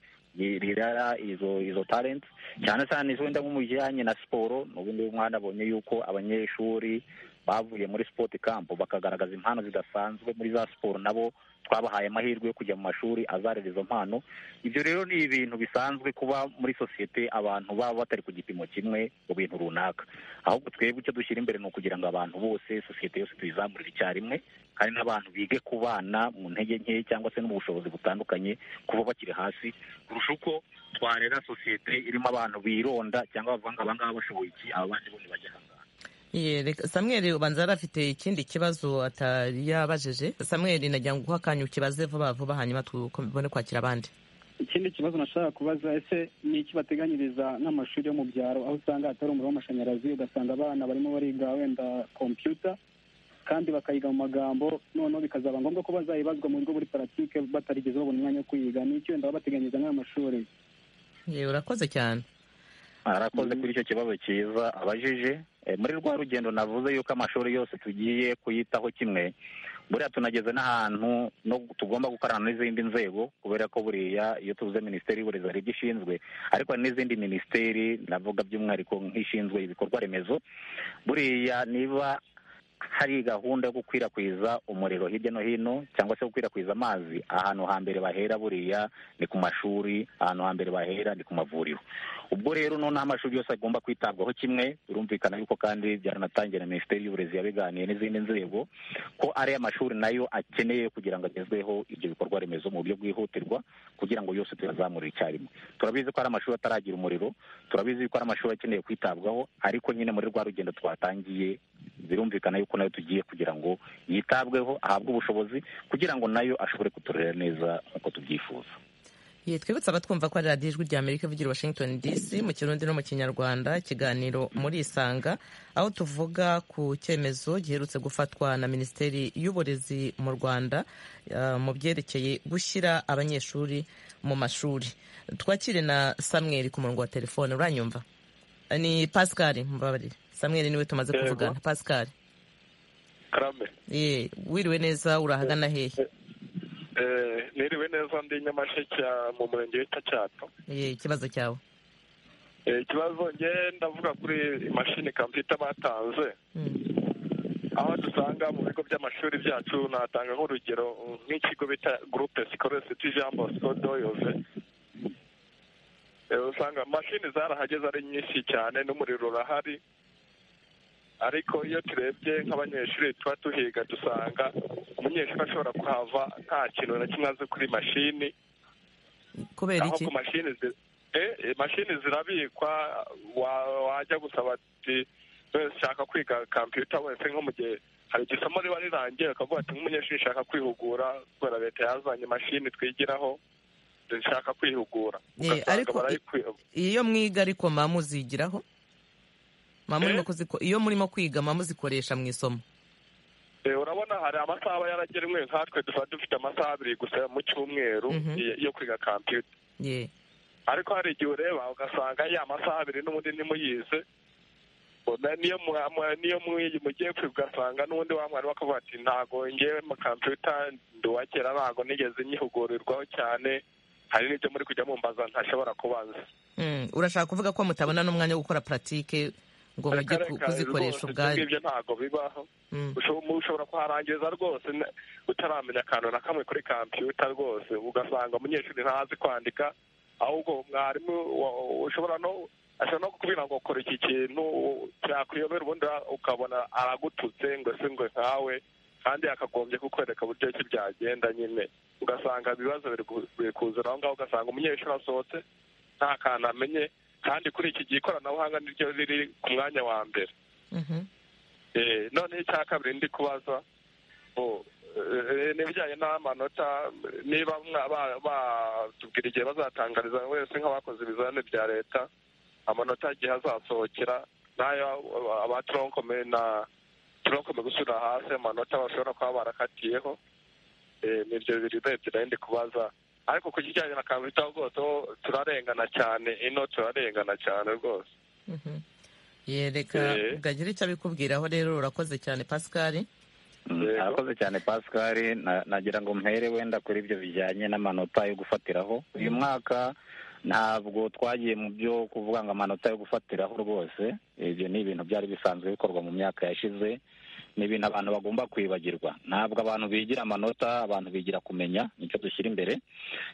rirera izo izo talent cyane cyane wenda nko mu bijyanye na siporo n'ubundi umwana abonye yuko abanyeshuri bavuye muri sport camp bakagaragaza impano zidasanzwe muri za siporo nabo twabahaye amahirwe yo kujya mu mashuri azarera izo mpano ibyo rero ni ibintu bisanzwe kuba muri sosiyete abantu baba batari ku gipimo kimwe mu bintu runaka ahubwo twebwe icyo dushyira imbere ni ukugira ngo abantu bose sosiyete yose tuyizamurire icyarimwe kandi n'abantu bige kubana mu ntege nke cyangwa se no mu bushobozi butandukanye kuba bakiri hasi kurusha uko twarera sosiyete irimo abantu bironda cyangwa bavuga ngo aba ngaba bashoboye iki aba bandi bo ntibajya aha ngaha Ye, reka- samweli ubanza yari afite ikindi kibazo atari yabajije samweli nagira ngo uguhe akanya ukibaze vuba vuba hanyuma tubone kwakira abandi ikindi kibazo nashaka kubaza ese ni iki bateganyiriza n'amashuri yo mu byaro aho usanga hatari umuriro w'amashanyarazi ugasanga abana barimo bariga wenda kompiyuta kandi bakayiga mu magambo noneho bikazaba ngombwa ko bazayibazwa mu bigo muri paratike batarigeze babona umwanya wo kuyiga ni iki wenda baba bateganyiriza n'ayo mashuri Ye, urakoze cyane arakoze kuri icyo kibazo cyiza abajije Eh, muri rwa rugendo navuze yuko amashuri yose tugiye kuyitaho kimwe buriya tunageze n'ahantu no tugomba gukorana n'izindi nzego kubera ko buriya iyo tuvuze minisiteri y'uburezi hari ibyo ishinzwe ariko hari n'izindi minisiteri navuga by'umwihariko nk'ishinzwe ibikorwa remezo buriya niba hari gahunda yo gukwirakwiza umuriro hirya no hino cyangwa se gukwirakwiza amazi ahantu hambere bahera buriya ni ku mashuri ahantu hambere bahera ni ku mavuriro ubwo rero noneho amashuri yose agomba kwitabwaho kimwe birumvikana yuko kandi byaranatangiye na minisiteri y'uburezi yabiganiye n'izindi nzego ko ari amashuri nayo akeneye kugira ngo agezweho ibyo bikorwa remezo mu buryo bwihutirwa kugira ngo yose tuyazamure icyarimwe turabizi ko hari amashuri ataragira umuriro turabizi ko hari amashuri akeneye kwitabwaho ariko nyine muri rwa rugendo twatangiye birumvikana yuko nayo tugiye kugira ngo yitabweho ahabwe ubushobozi kugira ngo nayo ashobore kuturera neza nk'uko tubyifuza Ye, twibutse abatwumva ko ari radiyo ijwi rya amerika ivugira i washington dc mu kirundi no mu kinyarwanda ikiganiro muri isanga aho tuvuga ku cyemezo giherutse gufatwa na minisiteri y'uburezi mu rwanda eh, mu byerekeye gushyira abanyeshuri mu mashuri twakire na samweri ku murongo wa telefone uranyumva Eh, ni pascal mbabarire samweri niwe tumaze Yego. kuvugana pascal karame ye wiriwe neza urahagana hehe Eh, niriwe neza ndi nyamasheke ah, mu murenge wita cyato ye ikibazo cyawe Eh, ikibazo nge ndavuga kuri imashini kompiyuta batanze Mm. aho dusanga mu bigo by'amashuri byacu natanga nk'urugero nk'ikigo bita gurupe sikoresi tu jean bosco doyove Eh, usanga mashini zarahageze ari nyinshi cyane n'umuriro urahari ariko iyo turebye nk'abanyeshuri tuba tuhiga dusanga umunyeshuri ashobora kuhava nta kintu na kimwe azi kuri mashini kubera iki ahubwo mashini zi- eh, eh, mashini zirabikwa wa- wajya gusaba ati wese ushaka kwiga kompiyuta wese nko mu gihe hari igihe isomo riba rirangiye ukavuga ati nk'umunyeshuri nshaka kwihugura kubera leta yazanye mashini twigiraho nshaka kwihugura Eh, ariko- ugasanga barayikwi- iyo mwiga ariko mama muzigiraho mama Eh? murimo kuziko iyo murimo kwiga mama muzikoresha mu isomo Eh, urabona hari amasaha aba yaragenwe nkatwe dusa dufite amasaha abiri gusa mu cyumweru Mhm. yo- yo kwiga kompiyuta ye ariko hari igihe ureba ugasanga ya masaha abiri n'ubundi ntimuyize Bona niyo mwa- mwa- niyo mwi- mugiye kwiga ugasanga n'ubundi wa mwarimu akavuga ati ntago ngewe mu kompiyuta ndi uwa kera ntago nigeze nyihugurirwaho cyane hari n'ibyo muri kujya mumbaza ntashobora kubaza Mm, urashaka kuvuga ko mutabona n'umwanya wo gukora paratike ngo mujye ku- Reka- reka kuzikoresha rwose ubwanyu ibyo ntago bibaho Mm. Usho- ushobora kuharangiriza rwose n- utaramenya akantu na kamwe kuri kompiyuta rwose ugasanga umunyeshuri ntazi kwandika ahubwo mwarimu wa- ushobora no ashobora no kukubwira ngo kora iki kintu u- cyakuyobera ubundi wa- ukabona aragututse ngo se ngo nkawe kandi yakagombye kukwereka uburyo ki byagenda nyine ugasanga ibibazo biri ku- biri kuzura aho ngaho ugasanga umunyeshuri asohotse nta kantu amenye kandi kuri iki gihe ikoranabuhanga niryo riri ku mwanya wa mbere Mhm. Eh, noneho icya kabiri ndi kubaza oh, eh, n'ibijyanye n'amanota niba mwa- ba- batubwira igihe bazatangariza wese nk'abakoze ibizamini bya leta amanota igihe azasohokera n'ayo aba- aba toronkome na toronkome gusubira hasi amanota bashobora kuba barakatiyeho Eh, nibyo biri urebye nayo ndi kubaza ariko ku kijyanye na kambita rwose ho turarengana cyane ino turarengana cyane rwose Mhm. ye reka Eh. bwagira icyo abikubwiraho rero urakoze cyane pascal Mm, Yego. arakoze cyane pascal na- nagira ngo mpere wenda kuri ibyo bijyanye n'amanota yo gufatiraho uyu mwaka ntabwo twagiye mu byo kuvuga ngo amanota yo gufatiraho rwose ibyo ni ibintu byari bisanzwe bikorwa mu myaka yashize ni ibintu abantu bagomba kwibagirwa ntabwo abantu bigira amanota abantu bigira kumenya nicyo dushyira imbere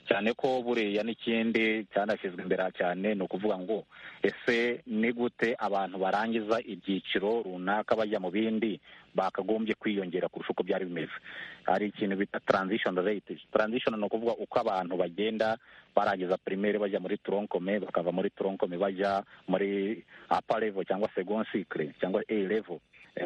cyane ko buriya n'ikindi cyanashyizwe imbere aha cyane ni ukuvuga ngo ese ni gute abantu barangiza ibyiciro runaka bajya mu bindi bakagombye kwiyongera kurusha uko byari bimeze hari ikintu bita transition rate transition ni ukuvuga uko abantu bagenda barangiza primaire bajya muri tronkome bakava muri tronkome bajya muri upper level cyangwa second cycle cyangwa a level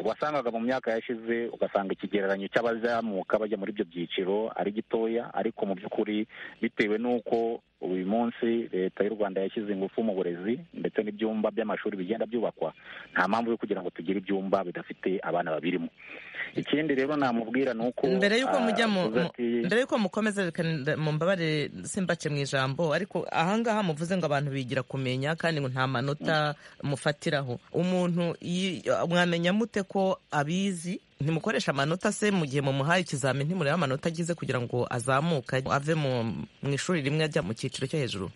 wasangaga mu myaka yashize ugasanga ikigereranyo cy'abazamuka bajya muri ibyo byiciro ari gitoya ariko mu by'ukuri bitewe n'uko uyu munsi leta y'u rwanda yashyize ingufu mu burezi ndetse n'ibyumba by'amashuri bigenda byubakwa nta mpamvu yo kugira ngo tugire ibyumba bidafite abana babirimo ikindi rero namubwira ni uko mbere y'uko mujya mu mbere y'uko mukomeza reka mu mbabare simbake mu ijambo ariko ahangaha muvuze ngo abantu bigira kumenya kandi ngo nta manota mufatiraho umuntu mwamenya mute ko abizi ntimukoresha amanota se mu gihe mumuhaye ikizamini ntimurebe amanota agize kugira ngo azamuke ave mu ishuri rimwe ajya mu cyiciro cyo hejuru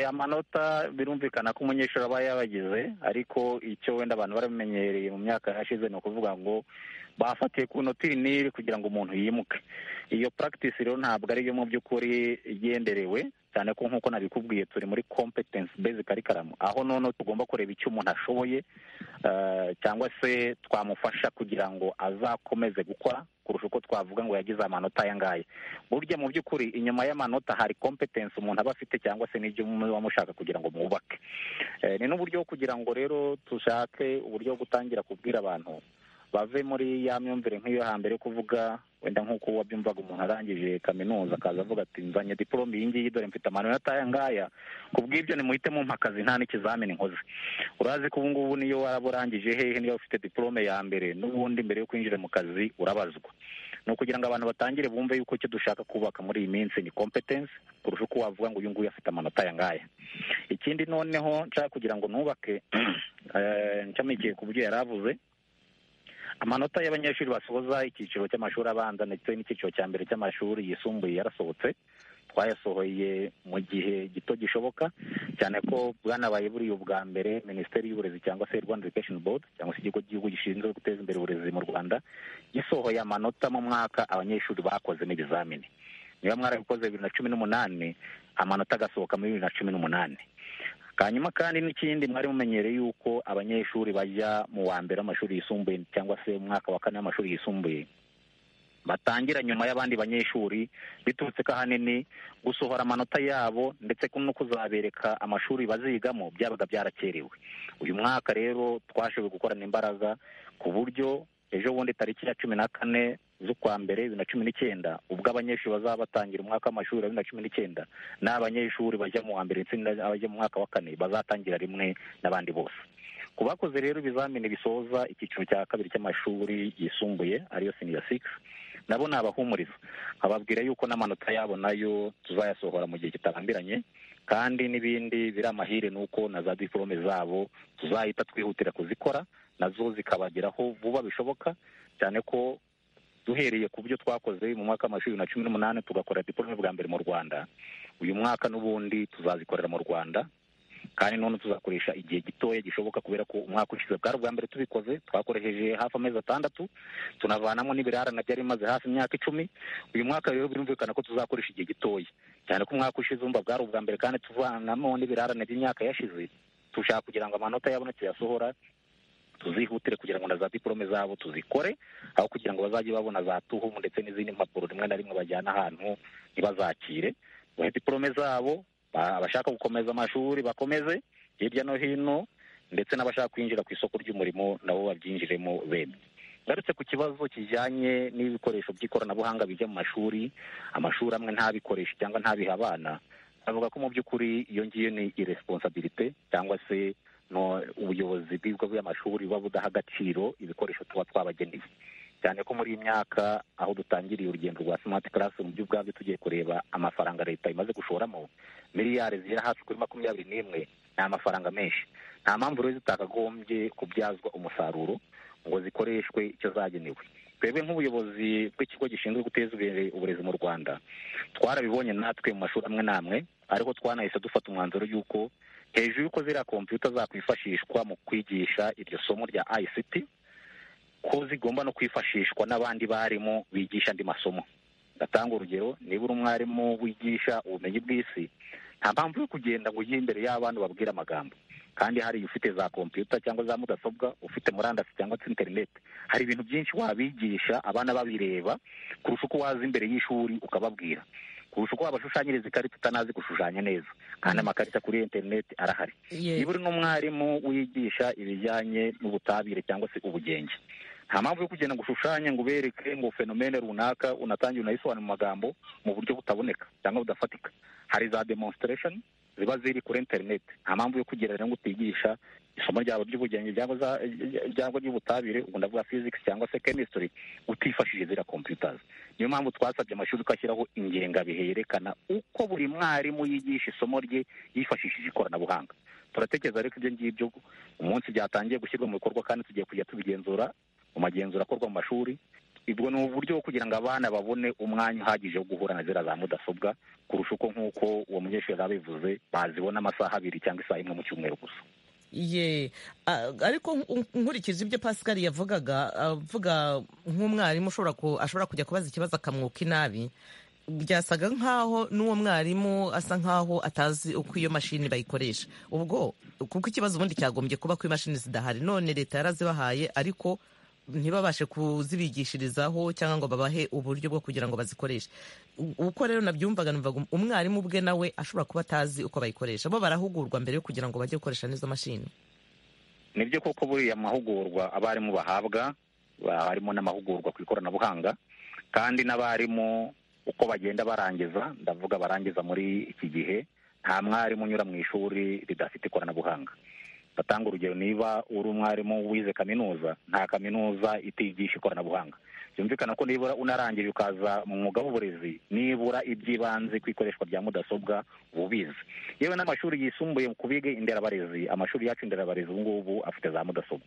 amanota birumvikana ko umunyeshuri aba yabagize ariko icyo wenda abantu baramenyereye mu myaka yashize ni ukuvuga ngo bafatiye ku noti iri n'iri kugira ngo umuntu yimuke iyo practice rero ntabwo ariyo mu by'ukuri igenderewe cyane ko nk'uko nabikubwiye turi muri competence based curriculum aho noneho tugomba kureba icyo umuntu ashoboye cyangwa se twamufasha kugira ngo azakomeze gukora kurusha uko twavuga ngo yagize amanota aya ngaya burya mu by'ukuri inyuma y'amanota hari competence umuntu aba afite cyangwa se n'ibyo muba mushaka kugira ngo mwubake ni n'uburyo kugira ngo rero dushake uburyo bwo gutangira kubwira abantu bave muri ya myumvire nk'iyo hambere kuvuga wenda nk'uko wabyumvaga umuntu arangije kaminuza akaza avuga ati nzanye diporome iyi ngiyi dore mfite amanota aya ngaya ku bw'ibyo nimuhite mumpa akazi nta n'ikizamini nkoze urazi ko ubu ngubu niyo waba urangije hehe niba ufite diporome ya mbere n'ubundi mbere yo kwinjira mu kazi urabazwa ni ukugira ngo abantu batangire bumve yuko icyo dushaka kubaka muri iyi minsi ni kompetensi kurusha uko wavuga ngo uyu nguyu afite amanota aya ngaya ikindi noneho nshaka kugira ngo nubake nshamikiye ku byo yari avuze amanota y'abanyeshuri basoza icyiciro cy'amashuri abanza ndetse n'icyiciro cya mbere cy'amashuri yisumbuye yarasohotse twayasohoye mu gihe gito gishoboka cyane ko bwanabaye buriya ubwa mbere minisiteri y'uburezi cyangwa se rwanda education board cyangwa se ikigo cy'igihugu gishinzwe guteza imbere uburezi mu rwanda gisohoye amanota mu mwaka abanyeshuri bakoze n'ibizamini niba mwarabikoze bibiri na cumi n'umunani amanota agasohoka muri bibiri na cumi n'umunani hanyuma kandi n'ikindi mwari mumenyereye yuko abanyeshuri bajya mu wa mbere w'amashuri yisumbuye cyangwa se umwaka wa kane w'amashuri yisumbuye batangira nyuma y'abandi banyeshuri biturutse ko ahanini gusohora amanota yabo ndetse no kuzabereka amashuri bazigamo byabaga byarakerewe uyu mwaka rero twashoboye gukorana imbaraga ku buryo ejo bundi tariki ya cumi na kane z'ukwa mbere bibiri na cumi n'icyenda ubwo abanyeshuri bazaba batangira umwaka w'amashuri wa bibiri na cumi n'icyenda n'abanyeshuri bajya mu wa mbere ndetse n'abajya mu mwaka wa kane bazatangira rimwe n'abandi bose ku bakoze rero ibizamini bisoza icyiciro cya kabiri cy'amashuri yisumbuye ariyo siniya sigisi nabo ni abahumuriza ababwira yuko n'amanota yabo nayo tuzayasohora mu gihe kitarambiranye kandi n'ibindi biri amahire ni uko na za diporome zabo tuzahita twihutira kuzikora nazo zikabageraho vuba bishoboka cyane ko duhereye ku byo twakoze mu mwaka w'amashuri na cumi n'umunani tugakora diporome bwa mbere mu rwanda uyu mwaka n'ubundi tuzazikorera mu rwanda kandi none tuzakoresha igihe gitoya gishoboka kubera ko umwaka ushize bwari ubwa mbere tubikoze twakoresheje hafi amezi atandatu tunavanamo n'ibirarane byari bimaze hafi imyaka icumi uyu mwaka rero birumvikana ko tuzakoresha igihe gitoya cyane ko umwaka ushize umva bwari ubwa mbere kandi tuvanamo n'ibirarane by'imyaka yashize dushaka kugira ngo amanota yabona tuyasohora tuzihutire kugira ngo na za diporome zabo tuzikore aho kugira ngo bazajye babona za tuhu ndetse n'izindi mpapuro rimwe na rimwe bajyana ahantu ntibazakire bahe diporome zabo abashaka gukomeza amashuri bakomeze hirya no hino ndetse n'abashaka kwinjira ku isoko ry'umurimo nabo babyinjiremo bemye ngarutse ku kibazo kijyanye n'ibikoresho by'ikoranabuhanga bijya mu mashuri amashuri amwe ntabikoreshe cyangwa ntabihe abana avuga ko mu by'ukuri iyo ngiyo ni iresponsabilite cyangwa se no ubuyobozi bw'ibigo by'amashuri buba budaha agaciro ibikoresho tuba twabageneye cyane ko muri iyi myaka aho dutangiriye urugendo rwa simati karasi mu by'ubwabyo tugiye kureba amafaranga leta imaze gushoramo miliyari zigera hafi kuri makumyabiri n'imwe ni amafaranga menshi nta mpamvu rero zitakagombye kubyazwa umusaruro ngo zikoreshwe icyo zagenewe twebwe nk'ubuyobozi bw'ikigo gishinzwe guteza imbere uburezi mu rwanda twarabibonye natwe mu mashuri amwe n'amwe ariko twanahise dufata umwanzuro y'uko hejuru y'uko ziriya kompiyuta zakwifashishwa mu kwigisha iryo somo rya ICT ko zigomba no kwifashishwa n'abandi barimu bigisha andi masomo ndatanga urugero niba uri umwarimu wigisha ubumenyi bw'isi nta mpamvu yo kugenda ngo ujye imbere y'abantu babwire amagambo kandi hari ufite za kompiyuta cyangwa za mudasobwa ufite murandasi cyangwa se interineti hari ibintu byinshi wabigisha abana babireba kurusha uko waza imbere y'ishuri ukababwira kurusha uko wabashushanyiriza ikarita utanazi gushushanya neza kandi amakarita kuri interineti arahari Ye- niba uri n'umwarimu wigisha ibijyanye n'ubutabire cyangwa se ubugenge nta mpamvu yo kugenda ngo ushushanye ngo ubereke ngo fenomene runaka unatangiye unayisobanure mu magambo mu buryo butaboneka cyangwa budafatika hari za demonstration ziba ziri kuri interineti nta mpamvu yo kugira rero ngo utigisha isomo ryabo ry'ubugenge cyangwa za- cyangwa ry'ubutabire ubwo ndavuga physics cyangwa se chemistry utifashishije ziriya computers niyo mpamvu twasabye amashuri ko ashyiraho ingengabihe yerekana uko buri mwarimu yigisha isomo rye yifashishije ikoranabuhanga turatekereza rero ko ibyo ngibyo umunsi byatangiye gushyirwa mu bikorwa kandi tugiye kujya tubigenzura mu magenzura akorwa mu mashuri ubwo ni uburyo bwo kugira ngo abana babone umwanya uhagije wo guhura na ziriya za mudasobwa kurusha uko nk'uko uwo munyeshuri yari abivuze bazibona amasaha abiri cyangwa isaha imwe mu cyumweru gusa ye Ah, ariko nk- nkurikije ibyo pascal yavugaga avuga nk'umwarimu ushobora ku- ashobora kujya kubaza ikibazo akamwuka inabi byasaga nk'aho n'uwo mwarimu asa nk'aho atazi uko iyo mashini bayikoresha ubwo kuko ikibazo ubundi cyagombye kuba ko imashini zidahari none leta yarazibahaye ariko ntibabashe kuzibigishirizaho cyangwa ngo babahe uburyo bwo kugira ngo bazikoreshe U- uko rero nabyumvaga numvaga um- umwarimu ubwe nawe ashobora kuba atazi uko bayikoresha bo barahugurwa mbere yo kugira ngo bajye gukoresha n'izo mashini nibyo koko buriya mahugurwa abarimu bahabwa ba- harimo n'amahugurwa ku ikoranabuhanga kandi n'abarimu uko bagenda barangiza ndavuga barangiza muri iki gihe nta mwarimu unyura mu ishuri ridafite ikoranabuhanga ndatanga urugero niba uri umwarimu wize kaminuza nta kaminuza itigisha ikoranabuhanga byumvikana ko nibura unarangije ukaza mu mwuga w'uburezi nibura iby'ibanze ku ikoreshwa rya mudasobwa uba ubizi yewe n'amashuri yisumbuye ku biga inderabarezi amashuri yacu inderabarezi ubu ngubu afite za mudasobwa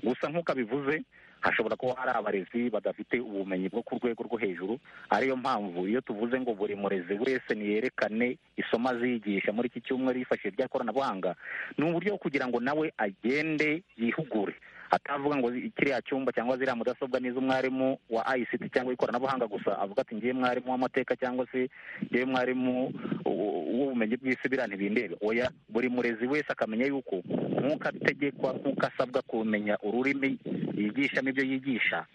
gusa nk'uko abivuze hashobora kuba hari abarezi badafite ubumenyi bwo ku rwego rwo hejuru ariyo mpamvu iyo tuvuze ngo buri murezi wese niyerekane isomo azigisha muri iki cyumweru yifashishije irya koranabuhanga ni uburyo bwo kugira ngo nawe agende yihugure atavuga ngo kiriya cyumba cyangwa ziriya mudasobwa ni iz'umwarimu wa ICT cyangwa ikoranabuhanga gusa avuga ati ngiye mwarimu w'amateka cyangwa se ngiye mwarimu w- w'ubumenyi bw'isi biriya ntibindeba oya buri murezi wese akamenya yuko nk'uko ategekwa nk'uko asabwa kumenya ururimi yigishamo ibyo yigisha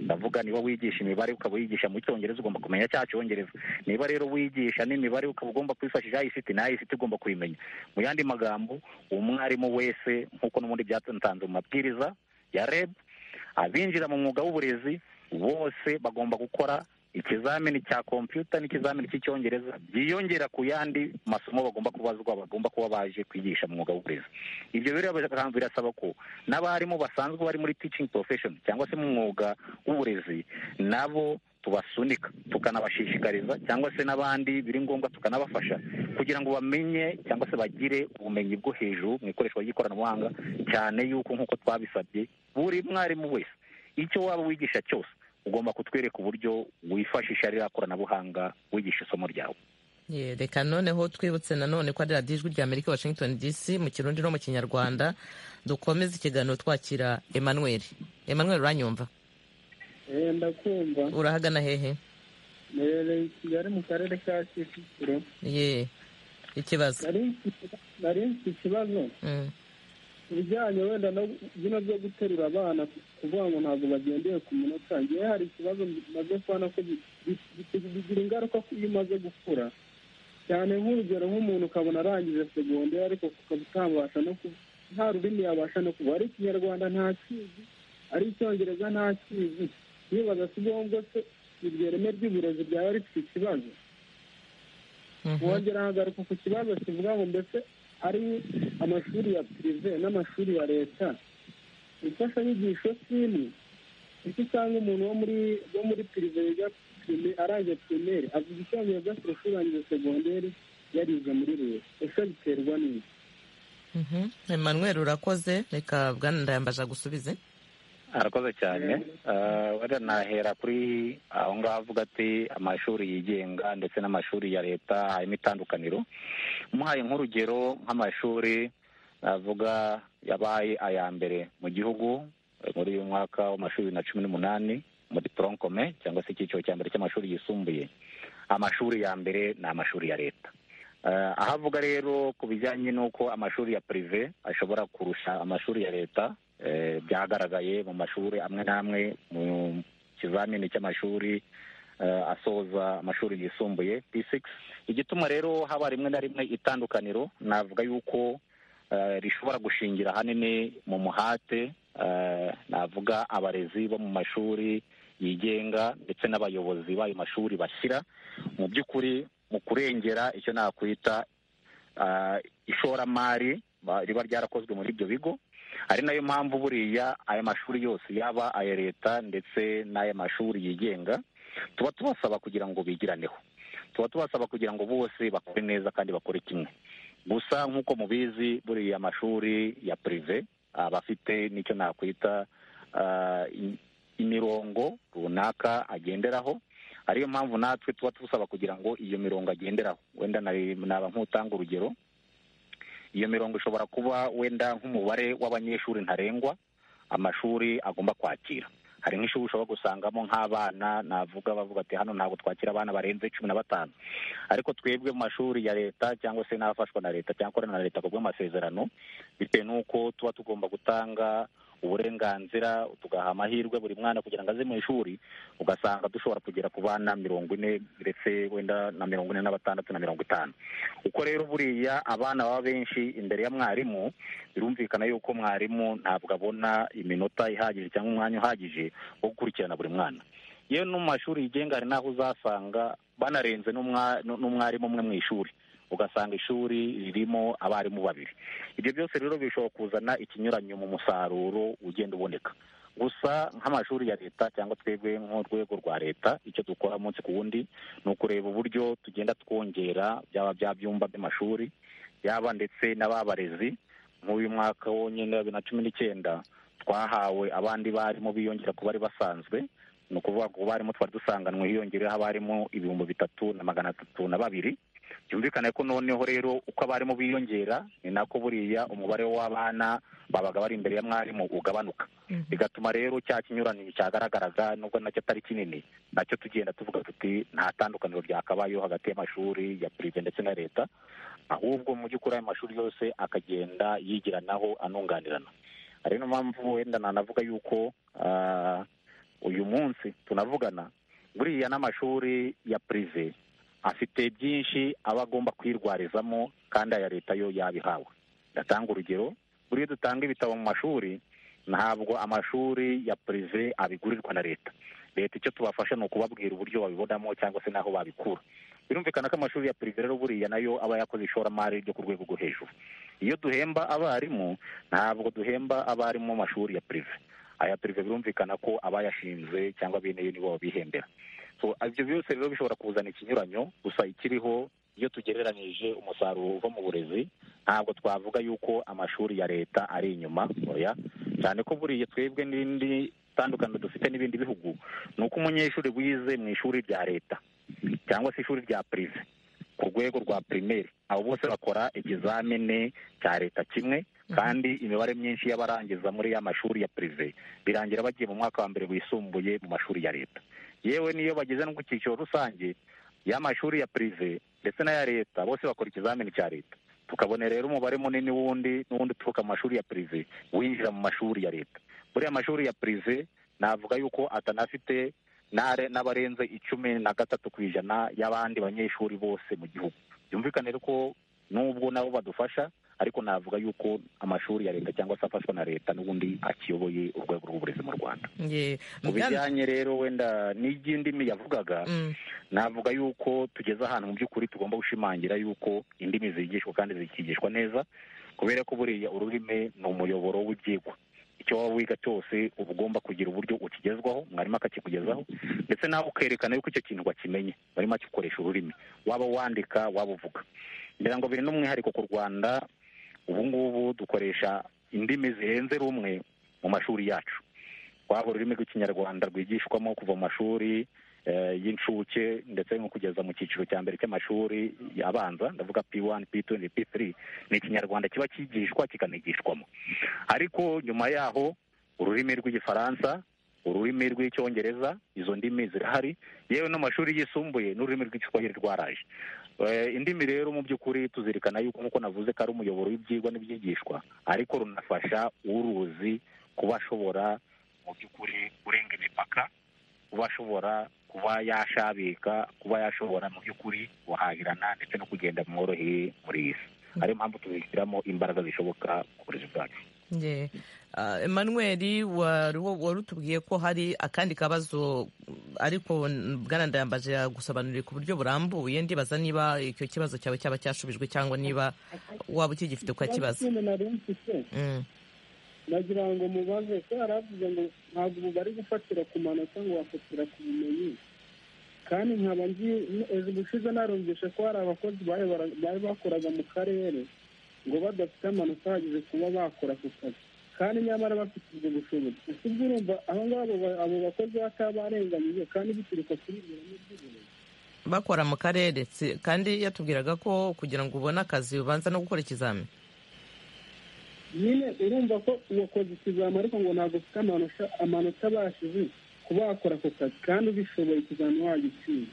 ndavuga niba wigisha imibare ukaba wigisha mu cyongereza ugomba kumenya cya cyongereza niba rero wigisha n'imibare ukaba ugomba kwifashisha ICT na ICT ugomba kuyimenya mu yandi magambo umwarimu wese nk'uko n'ubundi byatanze mu mabwiriza ya REB abinjira mu mwuga w'uburezi bose bagomba gukora ikizamini cya kompiyuta n'ikizamini cy'icyongereza byiyongera ku yandi masomo bagomba kubazwa bagomba kuba baje kwigisha mu mwuga w'uburezi ibyo rero bira- birasaba ko n'abarimu basanzwe bari muri teaching profession cyangwa se mu mwuga w'uburezi nabo tubasunika tukanabashishikariza cyangwa se n'abandi biri ngombwa tukanabafasha kugira ngo bamenye cyangwa se bagire ubumenyi bwo hejuru mu ikoreshwa ry'ikoranabuhanga cyane yuko nk'uko twabisabye buri mwarimu wese icyo waba wigisha cyose ugomba kutwereka uburyo wifashisha ririya koranabuhanga wigisha isomo ryawe Ye, reka noneho twibutse nanone ko ari radiyo ijwi rya amerika washington dc mu kirundi no mu kinyarwanda dukomeze ikiganiro twakira emmanuel emmanuel uranyumva Eh, ndakumva urahagana hehe nerereye i kigali mu karere ka kicukiro ye ikibazo nari mfite- nari mfite ikibazo Mm. ku bijyanye wenda no bino byo guterura abana kuvuga ngo ntabwo bagendeye ku minota ngewe hari ikibazo maze kubona ko bi- bi- bi- bigira ingaruka ko iyo umaze gukura cyane nk'urugero nk'umuntu ukabona arangije segonderi ariko ukaba utabasha no ku nta rurimi yabasha no kuvuga ari ikinyarwanda ntakizi ari icyongereza ntakizi nibaza si ngombwa se iryo reme ry'uburezi ryaba rifite ikibazo Mhm. wongera hagaruka ku kibazo kivuga ngo mbese ari amashuri ya pirive n'amashuri ya leta imfashanyigisho simwe icyo usanga umuntu wo muri wo muri pirive yiga prime- arangije pirimeri avuga icyongereza kurusha urangije segonderi yarize muri leta ese biterwa n'iki Mhm. emmanuel urakoze reka bwana ndayambaje agusubize arakoze cyane wenda nahera kuri aho ngaho avuga ati amashuri yigenga ndetse n'amashuri ya leta harimo itandukaniro muhaye nk'urugero nk'amashuri navuga yabaye aya mbere mu gihugu muri uyu mwaka w'amashuri bibiri na cumi n'umunani muri poronkome cyangwa se icyiciro cya mbere cy'amashuri yisumbuye amashuri ya mbere ni amashuri ya leta aho avuga rero ku bijyanye n'uko amashuri ya pirive ashobora kurusha amashuri ya leta byagaragaye mu mashuri amwe n'amwe mu kizamini cy'amashuri asoza amashuri yisumbuye p6 igituma rero haba rimwe na rimwe itandukaniro navuga yuko rishobora gushingira ahanini mu muhate navuga abarezi bo mu mashuri yigenga ndetse n'abayobozi b'ayo mashuri bashyira mu by'ukuri mu kurengera icyo nakwita ishoramari riba ryarakozwe muri ibyo bigo ari nayo mpamvu buriya aya mashuri yose yaba aya leta ndetse n'aya mashuri yigenga tuba tubasaba kugira ngo bigiraneho tuba tubasaba kugira ngo bose bakore neza kandi bakore kimwe gusa nk'uko mubizi buriya amashuri ya pirive aba afite n'icyo nakwita imirongo runaka agenderaho ariyo mpamvu natwe tuba tubasaba kugira ngo iyo mirongo agenderaho wenda naba nk'utanga urugero iyo mirongo ishobora kuba wenda nk'umubare w'abanyeshuri ntarengwa amashuri agomba kwakira hari nk'ishuri ushobora gusangamo nk'abana navuga bavuga ati hano ntabwo twakira abana barenze cumi na batanu ariko twebwe mu mashuri ya leta cyangwa se n'afashwa na leta cyangwa akorana na leta ku bw'amasezerano bitewe n'uko tuba tugomba gutanga uburenganzira tugaha amahirwe buri mwana kugira ngo aze mu ishuri ugasanga dushobora kugera ku bana mirongo ine ndetse wenda na mirongo ine na batandatu na mirongo itanu uko rero buriya abana baba benshi imbere ya mwarimu birumvikana yuko mwarimu ntabwo abona iminota ihagije cyangwa umwanya uhagije wo gukurikirana buri mwana yewe no mu mashuri yigenga hari n'aho uzasanga banarenze n'umwarimu umwe mu ishuri ugasanga ishuri ririmo abarimu babiri ibyo byose rero bishobora kuzana ikinyuranyo mu musaruro ugenda uboneka gusa nk'amashuri ya leta cyangwa twebwe nk'urwego rwa leta icyo dukora umunsi ku wundi ni ukureba uburyo tugenda twongera byaba bya byumba by'amashuri yaba ndetse n'ababarezi nk'uyu mwaka wonyine wa bibiri na cumi n'icyenda twahawe abandi barimu biyongera ku bari basanzwe ni ukuvuga ngo abarimu twari dusanganywe hiyongereyeho abarimu ibihumbi bitatu na magana atatu na babiri byumvikane ko noneho rero uko abarimu biyongera ni nako buriya umubare w'abana babaga bari imbere ya mwarimu ugabanuka bigatuma rero cya kinyuranye cyagaragaraga nubwo nacyo atari kinini nacyo tugenda tuvuga tuti nta tandukaniro ryakabayeho hagati y'amashuri ya pirive ndetse na leta ahubwo mu by'ukuri ayo mashuri yose akagenda yigiranaho anunganirana hari niyo mpamvu wenda nanavuga yuko uyu munsi tunavugana buriya n'amashuri ya pirive afite byinshi aba agomba kwirwarizamo kandi aya leta yo yabihawe ndatanga urugero buriya dutanga ibitabo mu mashuri ntabwo amashuri ya pirive abigurirwa na leta leta icyo tubafasha ni ukubabwira uburyo babibonamo cyangwa se n'aho babikura birumvikana ko amashuri ya pirive rero buriya nayo aba yakoze ishoramari ryo ku rwego rwo hejuru iyo duhemba abarimu ntabwo duhemba abarimu mu mashuri ya pirive aya pirive birumvikana ko abayashinze cyangwa bene yo nibo babihembera ibyo byose rero bishobora kuzana ikinyuranyo gusa ikiriho iyo tugereranyije umusaruro uva mu burezi ntabwo twavuga yuko amashuri ya leta ari inyuma cyane ko buriya twebwe n'indi tandukaniro dufite n'ibindi bihugu ni uko umunyeshuri wize mu ishuri rya leta cyangwa se ishuri rya pirive ku rwego rwa pirimeri abo bose bakora ikizamini cya leta kimwe kandi imibare myinshi y'abarangiza muri ya mashuri ya pirive birangira bagiye mu mwaka wa mbere wisumbuye mu mashuri ya leta yewe niyo bageze no ku cyiciro rusange y'amashuri ya pirive ndetse n'aya leta bose bakora ikizamini cya leta tukabona rero umubare munini wundi n'uwundi uturuka mu mashuri ya pirive winjira mu mashuri ya leta buriya mashuri ya pirive navuga yuko atanafite n'abarenze icumi na gatatu ku ijana y'abandi banyeshuri bose mu gihugu byumvikane ko n'ubwo nabo badufasha ariko navuga yuko amashuri ya leta cyangwa se afashwa na leta n'ubundi akiyoboye urwego rw'uburezi mu rwanda mu bijyanye rero wenda n'iby'indimi yavugaga navuga yuko tugeze ahantu mu by'ukuri tugomba gushimangira yuko indimi zigishwa kandi zikigishwa neza kubera ko buriya ururimi ni umuyoboro w'ibyigwa icyo waba wiga cyose uba ugomba kugira uburyo ukigezwaho mwarimu akakikugezaho ndetse nawe ukerekana yuko icyo kintu wakimenye warimo akikoresha ururimi waba wandika waba uvuga ngira ngo biri n'umwihariko ku rwanda ubu ngubu dukoresha indimi zirenze rumwe mu mashuri yacu waba ururimi rw'ikinyarwanda rwigishwamo kuva mu mashuri y'incuke ndetse no kugeza mu cyiciro cya mbere cy'amashuri abanza ndavuga p wani p tuwenti p tiri ni ikinyarwanda kiba kigishwa kikanigishwamo ariko nyuma yaho ururimi rw'igifaransa ururimi rw'icyongereza izo ndimi zirahari yewe n'amashuri yisumbuye n'ururimi rw'igiswahili rwaraje indimi rero mu by'ukuri tuzirikana yuko nk'uko navuze ko ari umuyoboro w'ibyigwa n'ibyigishwa ariko runafasha uruzi kuba ashobora mu by'ukuri kurenga imipaka kuba ashobora kuba yashabika kuba yashobora mu by'ukuri guhahirana ndetse no kugenda mworoheye muri iyi si ariyo mpamvu tuzishyiramo imbaraga zishoboka ku burezi bwacu emmanuel wari utubwiye ko hari akandi kabazo ariko bwanandayambaje yagusobanurira ku buryo burambuye ndibaza niba icyo kibazo cyawe cyaba cyashubijwe cyangwa niba waba ukigifite ukakibaza nagira ngo mubaze ko yaravuze ngo ntabwo ubu bari gufatira ku manota ngo bafatira ku bumenyi kandi nkaba nzi ejo ubushize narumvishe ko hari abakozi bari bakoraga mu karere ngo badafite amanota ahagije kuba bakora ku kazi kandi nyamara bafite ubwo bushobozi ese ubwo urumva abo ngabo abo bakozi batabarenganyije kandi bituruka kuri ibyo bintu by'ubumenyi bakora mu karere kandi yatubwiraga ko kugira ngo ubone akazi ubanza no gukora ikizami nyine urumva ko uwakoze ikizami ariko ngo ntabwo ufite amanota abashije kuba wakora ako kazi kandi ubishoboye ikizami wagitsinda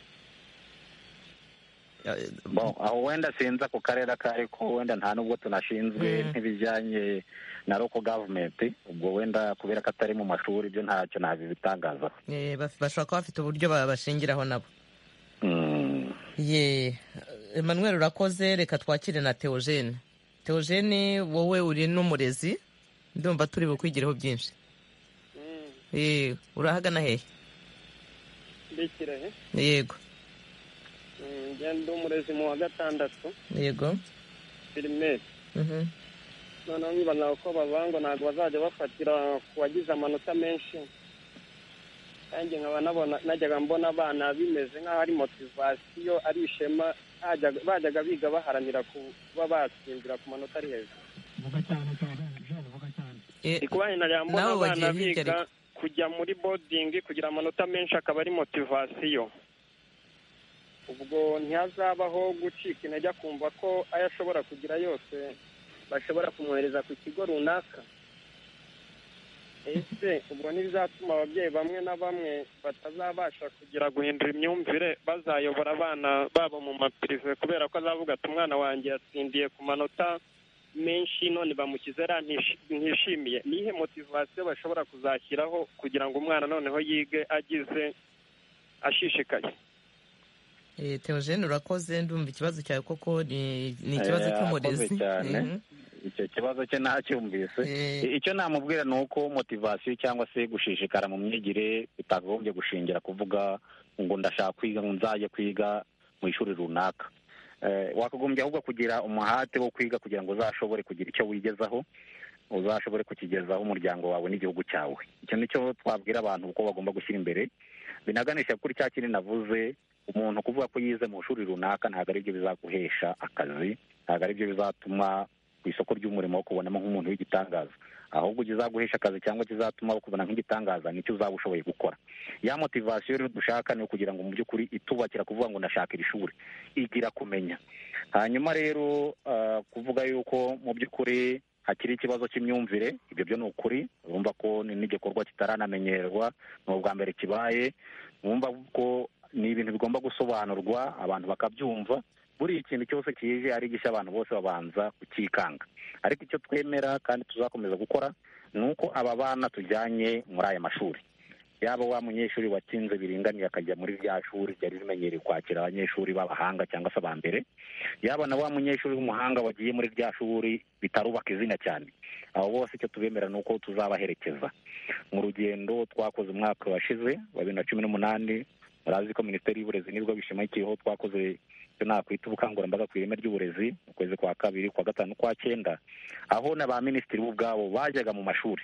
aho wenda sinzi ako karere ako ariko wenda nta nubwo tunashinzwe nk'ibijyanye na local government ubwo wenda kubera ko atari mu mashuri ibyo ntacyo nabibitangazaho bashobora kuba bafite uburyo babashingiraho nabo ye emmanuel urakoze reka twakire na teogene teogene wowe uri n'umurezi ndumva turi bukwigireho byinshi urahagana hehe yego ngenda umurezi mu wa gatandatu yego pirimeri noneho nkibona uko bavuga ngo ntabwo bazajya bafatira ku wagize amanota menshi kandi nkaba nabona najyaga mbona abana bimeze nk'aho ari motivasiyo ari ishema bajyaga biga baharanira kuba batsindira ku manota ari hejuru kubana najyaga mbona abana biga kujya muri bodingi kugira amanota menshi akaba ari motivasiyo ubwo ntihazabaho gucika intege akumva ko ayo ashobora kugira yose bashobora kumwohereza ku kigo runaka ese ubwo ntibizatuma ababyeyi bamwe na bamwe batazabasha kugira guhindura imyumvire bazayobora abana babo mu mapirive kubera ko azavuga ati umwana wanjye yatsindiye ku manota menshi none bamukize ra ntishimiye nihe motivasiyo bashobora kuzashyiraho kugira ngo umwana noneho yige agize ashishikaye teogene urakoze ndumva ikibazo cyawe koko ni ikibazo cy'umurezi icyo kibazo cye ntacyumvise icyo namubwira ni uko motivasiyo cyangwa se gushishikara mu myigire bitagombye gushingira kuvuga ngo ndashaka kwiga ngo nzajye kwiga mu ishuri runaka wakagombye ahubwo kugira umuhate wo kwiga kugira ngo uzashobore kugira icyo wigezaho uzashobore kukigezaho umuryango wawe n'igihugu cyawe icyo nicyo twabwira abantu uko bagomba gushyira imbere binaganisha kuri cya kintu navuze umuntu kuvuga ko yize mu ishuri runaka ntabwo aribyo bizaguhesha akazi ntabwo aribyo bizatuma ku isoko ry'umurimo wo kubonamo nk'umuntu w'igitangaza ahubwo kizaguhesha akazi cyangwa kizatuma bakubona nk'igitangaza nicyo uzaba ushoboye gukora ya motivasiyo rero dushaka ni ukugira ngo mu by'ukuri itubakira kuvuga ngo ndashaka iri shuri igira kumenya hanyuma rero kuvuga yuko mu by'ukuri hakiri ikibazo cy'imyumvire ibyo byo ni ukuri urumva ko n'igikorwa kitaranamenyerwa ni ubwa mbere kibaye wumva ko ni ibintu bigomba gusobanurwa abantu bakabyumva buri ikintu cyose kije ari gishya abantu bose babanza kukikanga ariko icyo twemera kandi tuzakomeza gukora ni uko aba bana tujyanye muri aya mashuri yaba wa munyeshuri watsinze biringaniye akajya muri rya shuri ryari rimenyereye kwakira abanyeshuri b'abahanga cyangwa se abambere yaba na wa munyeshuri w'umuhanga wagiye muri rya shuri bitarubaka izina cyane abo bose icyo tubemera ni uko tuzabaherekeza mu rugendo twakoze umwaka washize wa bibiri na cumi n'umunani murazi ko minisiteri y'uburezi nibwo bishamikiyeho twakoze icyo nakwita ubukangurambaga ku ireme ry'uburezi mu kwezi kwa kabiri kwa gatanu kwa cyenda aho na ba minisitiri bo ubwabo bajyaga mu mashuri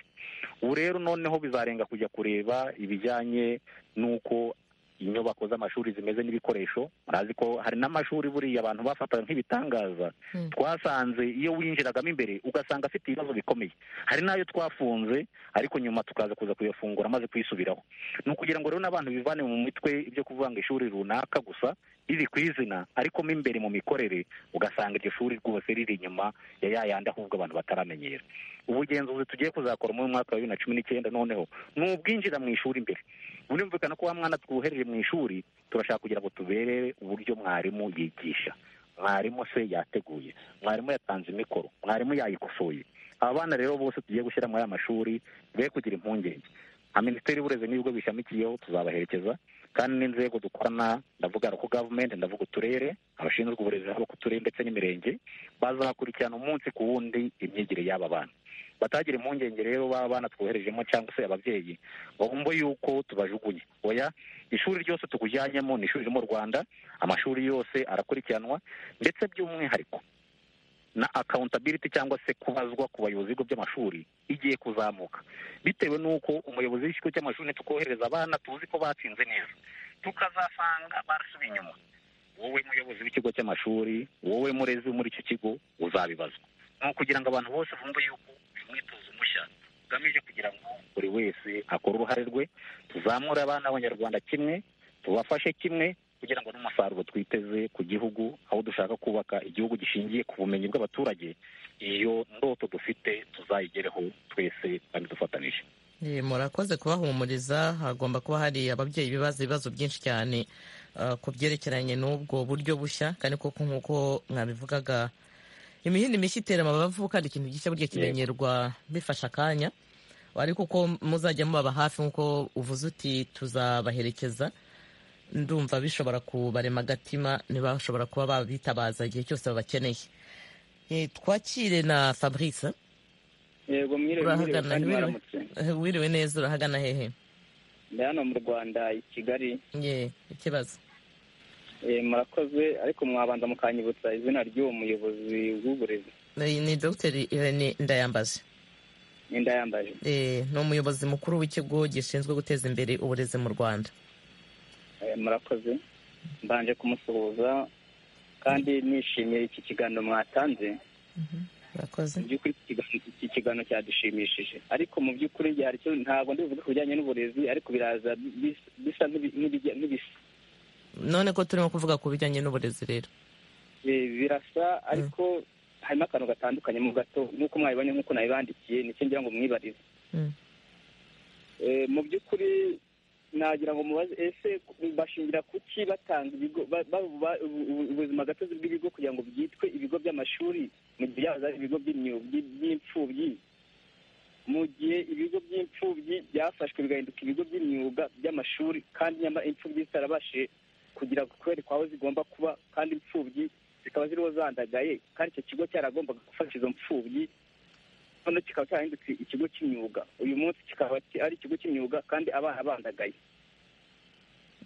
ubu rero noneho bizarenga kujya kureba ibijyanye n'uko inyubako z'amashuri zimeze n'ibikoresho murazi ko hari n'amashuri buriya abantu bafataga nk'ibitangaza Mm. twasanze iyo winjiragamo imbere ugasanga afite ibibazo bikomeye hari n'ayo twafunze ariko nyuma tukaza kuza kuyafungura maze kuyisubiraho ni ukugira ngo rero n'abantu bivane mu mitwe ibyo kuvuga ngo ishuri runaka gusa riri ku izina ariko mo imbere mu mikorere ugasanga iryo shuri rwose riri inyuma ya ya yandi ahubwo abantu bataramenyera ubugenzuzi tugiye kuzakora muri mwaka wa bibiri na cumi n'icyenda noneho ni ubwinjira mu ishuri imbere bunumvikana ko wa mwana twohereye mu ishuri turashaka kugira ngo tuberere uburyo mwarimu yigisha mwarimu se yateguye mwarimu yatanze imikoro mwarimu yayikosoye aba bana rero bose tugiye gushyira muri aya mashuri be kugira impungenge nka minisiteri y'uburezi n'ibigo bishamikiyeho tuzabaherekeza kandi n'inzego dukorana ndavuga ko gavumenti ndavuga uturere abashinzwe uburezi haba ku turere ndetse n'imirenge bazakurikirana umunsi ku wundi imyigire y'aba bana batagira impungenge rero baba bana twoherejemo cyangwa se ababyeyi ngo bumve yuko tubajugunye oya ishuri ryose tukujyanyemo ni ishuri riri mu rwanda amashuri yose arakurikiranwa ndetse by'umwihariko na accountability cyangwa se kubazwa ku bayobozi b'ibigo by'amashuri igiye kuzamuka bitewe n'uko umuyobozi w'ikigo cy'amashuri nitukohereza abana tuzi ko batsinze neza tukazasanga barasubiye inyuma wowe muyobozi w'ikigo cy'amashuri wowe murezi muri icyo kigo uzabibazwa ni ukugira ngo abantu bose bumve yuko uyu mwitozo mushya ugamije kugira ngo buri wese akore uruhare rwe tuzamure abana b'abanyarwanda kimwe tubafashe kimwe kugira ngo n'umusaruro twiteze ku gihugu aho dushaka kubaka igihugu gishingiye ku bumenyi bw'abaturage iyo ndoto dufite tuzayigereho twese kandi dufatanije Eh, murakoze kubahumuriza hagomba kuba hari ababyeyi bibaza ibibazo byinshi cyane ah, ku byerekeranye n'ubwo buryo bushya kandi koko nk'uko mwabivugaga imihini mishya itera amabavu kandi ikintu gishya burya kimenyerwa bifasha akanya ariko uko muzajya mubaba hafi nk'uko uvuze uti tuzabaherekeza ndumva bishobora kubarema agatima ntibashobora kuba babitabaza igihe cyose babakeneye Eh, twakire na fabrice yego mwiriwe mwiriwe urahagana kandi wiriwe mwaramutse wiriwe neza urahagana hehe ndi hano mu rwanda i kigali ye ikibazo Eh, murakoze ariko mwabanza mukanyibutsa izina ry'uwo muyobozi w'uburezi ni ni dogiteri irene ndayambaje n'inda yambaje Eh, ni umuyobozi mukuru w'ikigo gishinzwe guteza imbere uburezi mu rwanda Eh, murakoze mbanje kumusuhuza kandi nishimiye iki kiganiro mwatanze urakoze mu by'ukuri iki kiganiro- iki kiganiro cyadushimishije ariko mu by'ukuri hari icyo ntabwo ndibuvuga ku bijyanye n'uburezi ariko biraza bis- bisa n'ibi- n'ibijya- n'ibisa none ko turimo kuvuga ku bijyanye n'uburezi rero Eh, birasa ariko harimo akantu gatandukanye mu gato nk'uko mwabibonye nk'uko nabibandikiye nicyo ngira ngo mwibarize Mm. Eh, mu by'ukuri nagira ngo mubaze ese bashingira ku ki batanga ibigo ba- ba- ba- ubu- ubuzima gatozi bw'ibigo kugira ngo byitwe ibigo by'amashuri mu gihe byahoze ari ibigo by'imyu- by- by'imfubyi mu gihe ibigo by'imfubyi byafashwe bigahinduka ibigo by'imyuga by'amashuri kandi nyamara imfubyi zitarabashije kugira kwerekwa aho zigomba kuba kandi imfubyi zikaba ziriho zandagaye kandi icyo kigo cyaragombaga gufasha izo mfubyi noneho kikaba cyarahindutse ikigo cy'imyuga uyu munsi kikaba ki- ari ikigo cy'imyuga kandi abana bandagaye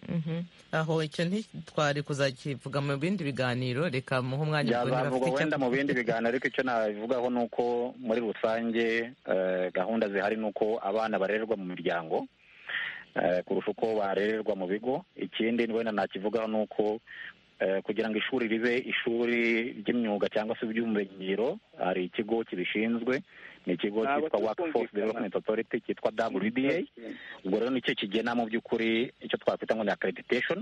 Mhm. aho icyo ntitwari kuzakivuga mu bindi biganiro reka muhe umwanya ku bandi byazavugwa bafite wenda mu icya- bindi biganiro ariko icyo nabivugaho ni uko muri rusange eh, gahunda zihari ni uko abana barererwa mu miryango eh, kurusha uko barererwa mu bigo ikindi wenda nakivugaho ni uko eh, kugira ngo ishuri ribe ishuri ry'imyuga cyangwa se iby'ubumenyingiro hari ikigo kibishinzwe ni ikigo cyitwa Ntabwo turi workforce kumvikana. development authority cyitwa wda ubwo rero nicyo kigena mu by'ukuri icyo twakwita ngo ni accreditation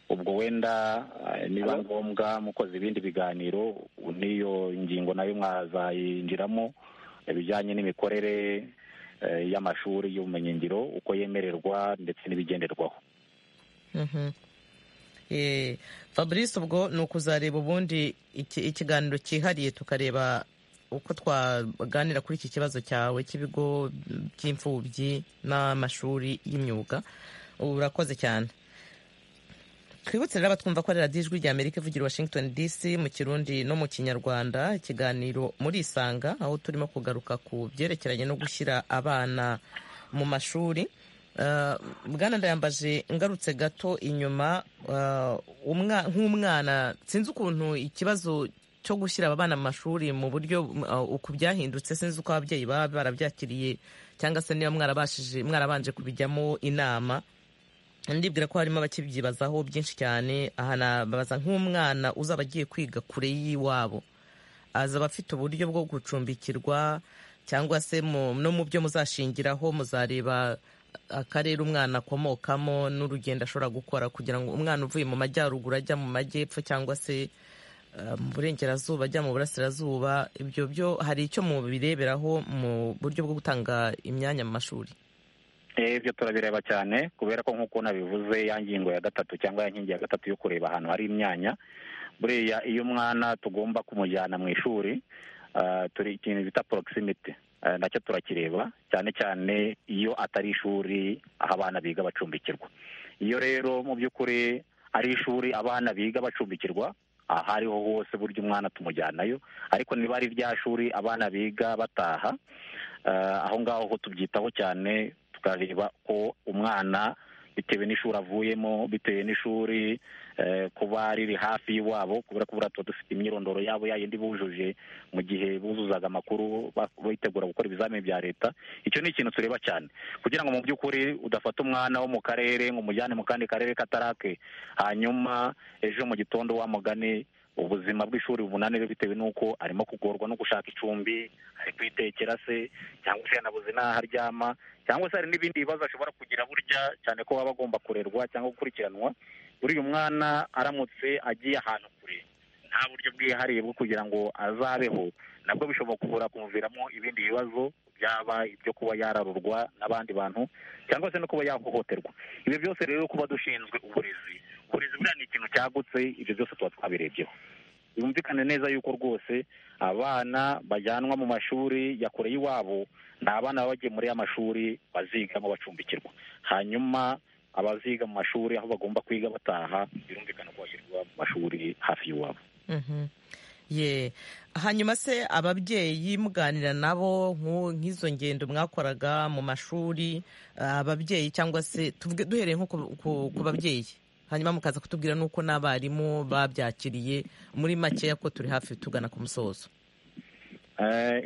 ubwo wenda eh, niba Hello? ngombwa mukoze ibindi biganiro n'iyo ngingo nayo mwazayinjiramo ibijyanye n'imikorere eh, y'amashuri y'ubumenyingiro uko yemererwa ndetse n'ibigenderwaho Mhm. Eh, fabrice ubwo ni ukuzareba ubundi iki- ikiganiro cyihariye tukareba uko twaganira kuri iki kibazo cyawe cy'ibigo by'imfubyi n'amashuri y'imyuga Ubu urakoze cyane twibutse rero abatwumva ko ari radiyo ijwi rya amerika ivugira i washington dc mu kirundi no mu kinyarwanda ikiganiro muri isanga aho turimo kugaruka ku byerekeranye no gushyira abana mu mashuri Eh, bwana ndayambaje ngarutse gato inyuma eh, umwa- nk'umwana sinzi ukuntu ikibazo cyo gushyira aba bana mu mashuri mu buryo m- eh, uku byahindutse sinzi uko ababyeyi baba barabyakiriye cyangwa se niba mwarabashije mwarabanje kubijyamo inama ndibwira ko harimo abakibyibazaho byinshi cyane aha nabaza nk'umwana uzaba agiye kwiga kure y'iwabo azaba afite uburyo bwo gucumbikirwa cyangwa se no mu byo muzashingiraho muzareba akarere umwana akomokamo n'urugendo ashobora gukora kugira ngo umwana uvuye mu majyaruguru ajya mu majyepfo cyangwa se mu burengerazuba ajya mu burasirazuba ibyo byo hari icyo mubireberaho mu buryo bwo gutanga imyanya mu mashuri ibyo turabireba cyane kubera ko nk'uko nabivuze ya ngingo ya gatatu cyangwa ya nkingi ya gatatu yo kureba ahantu hari imyanya buriya iyo umwana tugomba kumujyana mu ishuri turi ikintu bita porogisimite nacyo turakireba cyane cyane iyo atari ishuri aho abana biga bacumbikirwa iyo rero mu by'ukuri ari ishuri abana biga bacumbikirwa aha ariho hose burya umwana tumujyanayo ariko niba ari rya shuri abana biga bataha aho ngaho ho tubyitaho cyane tukareba ko umwana bitewe n'ishuri avuyemo bitewe n'ishuri kuba riri hafi y'iwabo kubera ko buriya tuba dufite imyirondoro yabo yayindi bujuje mu gihe buzuzaga amakuru bitegura gukora ibizamini bya leta icyo ni ikintu tureba cyane kugira ngo mu by'ukuri udafata umwana wo mu karere ngo umujyane mu kandi karere katarake hanyuma ejo mu gitondo wa mugani ubuzima bw'ishuri bubunanire bitewe n'uko arimo kugorwa no gushaka icumbi ari kwitekera se cyangwa se yanabuze n'aho aryama cyangwa se hari n'ibindi bibazo ashobora kugira burya cyane ko baba agomba kurerwa cyangwa gukurikiranwa buriya umwana aramutse agiye ahantu kure nta buryo bwihariye bwo kugira ngo azabeho nabwo bishobora kubura kumuviramo ibindi bibazo byaba ibyo kuba yararurwa n'abandi bantu cyangwa se no kuba yahohoterwa ibyo byose rero kuba dushinzwe uburezi uburezi buriya ni ikintu cyagutse ibyo byose tuba twabirebyeho yumvikane neza yuko rwose abana bajyanwa mu mashuri ya kure y'iwabo ni abana baba bagiye muri ya mashuri bazigamo bacumbikirwa hanyuma abaziga mu mashuri aho bagomba kwiga bataha birumvikana ko bashyirwa mu mashuri hafi y'iwabo ye hanyuma se ababyeyi muganira nabo nk'izo ngendo mwakoraga mu mashuri ababyeyi cyangwa se duhereye nko ku babyeyi hanyuma mukaza kutubwira n'uko n'abarimu babyakiriye muri makeya ko turi hafi tugana ku musozo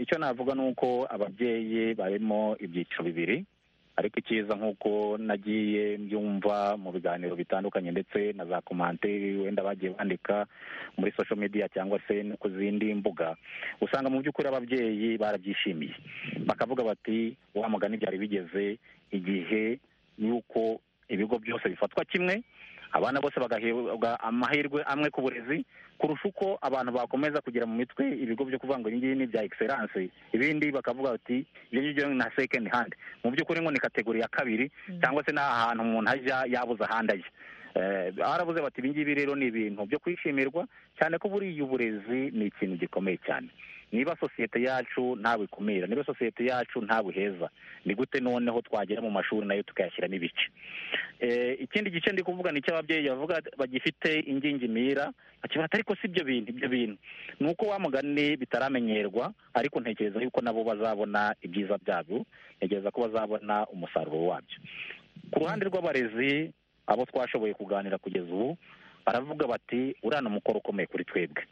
icyo navuga ni uko ababyeyi barimo ibyiciro bibiri ariko icyiza nk'uko nagiye mbyumva mu biganiro bitandukanye ndetse na za komanteri wenda bagiye bandika muri social media cyangwa se no ku zindi mbuga usanga mu by'ukuri ababyeyi barabyishimiye bakavuga bati wa mugani byari bigeze igihe y'uko ibigo byose bifatwa kimwe abana bose bagahabwa amahirwe amwe ku burezi kurusha uko abantu bakomeza kugira mu mitwe ibigo byo kuvuga ngo ibingibi ni ibya egiseranse ibindi bakavuga bati ibyo ngibyo na sekendi handi mu by'ukuri ngo ni kategori ya kabiri cyangwa se n'ahantu umuntu ajya yabuze ahandi ajya baravuze bati ibingibi rero ni ibintu byo kwishimirwa cyane ko buriya uburezi ni ikintu gikomeye cyane niba sosiyete yacu ntawikumira niba sosiyete yacu ntabuheza ni gute noneho twagera mu mashuri nayo tukayashyiramo ibice ikindi gice ndi kuvuga ni icy'ababyeyi bavuga bagifite ingingimira bakibata ariko si ibyo bintu ibyo bintu ni uko wa mugani bitaramenyerwa ariko ntekereza yuko nabo bazabona ibyiza byabyo ntekereza ko bazabona umusaruro wabyo ku ruhande rw'abarezi abo twashoboye kuganira kugeza ubu baravuga bati uriya ni umukoro ukomeye kuri twebwe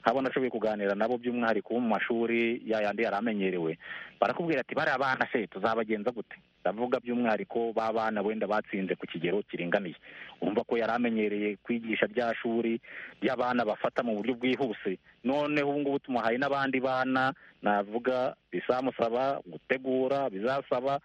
haba nashoboye kuganira nabo by'umwihariko bo mu mashuri yayandi yari amenyerewe barakubwira ati bariya bana se tuzabagenza gute ndavuga by'umwihariko ba bana wenda batsinze ku kigero kiringaniye urumva ko yari amenyereye kwigisha rya shuri ry'abana bafata mu buryo bwihuse noneho ubu ngubu tumuhaye n'abandi bana navuga bizamusaba gutegura bizasaba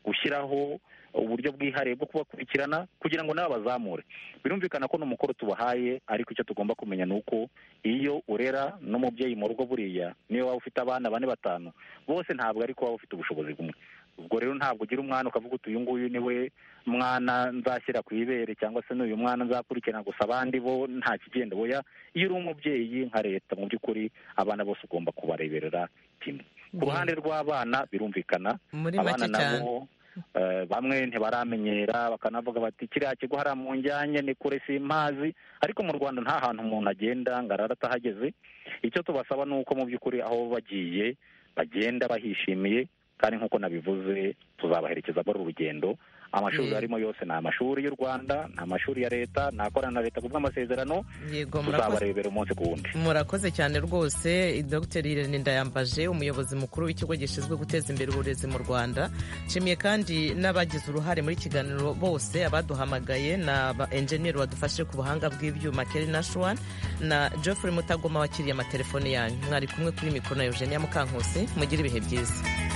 gushyiraho uburyo bwihariye bwo kubakurikirana kugira ngo nabo bazamure birumvikana ko n'umukoro tubahaye ariko icyo tugomba kumenya ni uko iyo urera n'umubyeyi mu rugo buriya niyo waba ufite abana bane batanu bose ntabwo ariko waba ufite ubushobozi bumwe ubwo rero ntabwo ugira umwana ukavuga uti uyu nguyu niwe mwana nzashyira ku ibere cyangwa se n'uyu mwana nzakurikirana gusa abandi bo nta kigenda boya iyo uri umubyeyi nka leta mu by'ukuri abana bose ugomba kubareberera kimwe ku ruhande rw'abana birumvikana abana nabo bamwe ntibaramenyera bakanavuga bati kiriya kigo hariya mu njyanye ni kure si impazi ariko mu rwanda nta hantu umuntu agenda ngo arara atahageze icyo tubasaba ni uko mu by'ukuri aho bagiye bagenda bahishimiye kandi nk'uko nabivuze tuzabaherekeza muri uru rugendo amashuri Mm. arimo yose ni amashuri y'u rwanda ni amashuri ya leta ni akorana na leta kubw'amasezerano yego murakoze tuzabarebera umunsi ku wundi murakoze cyane rwose dr irene ndayambaje umuyobozi mukuru w'ikigo gishinzwe guteza imbere uburezi mu rwanda nshimiye kandi n'abagize uruhare muri iki kiganiro bose abaduhamagaye na ba enjeniyeri badufashe ku buhanga bw'ibyuma keri nashuwan na geoffrey mutagoma wakiriye amatelefone yanyu mwari kumwe kuri mikoro na eugenia mukankusi mugire ibihe byiza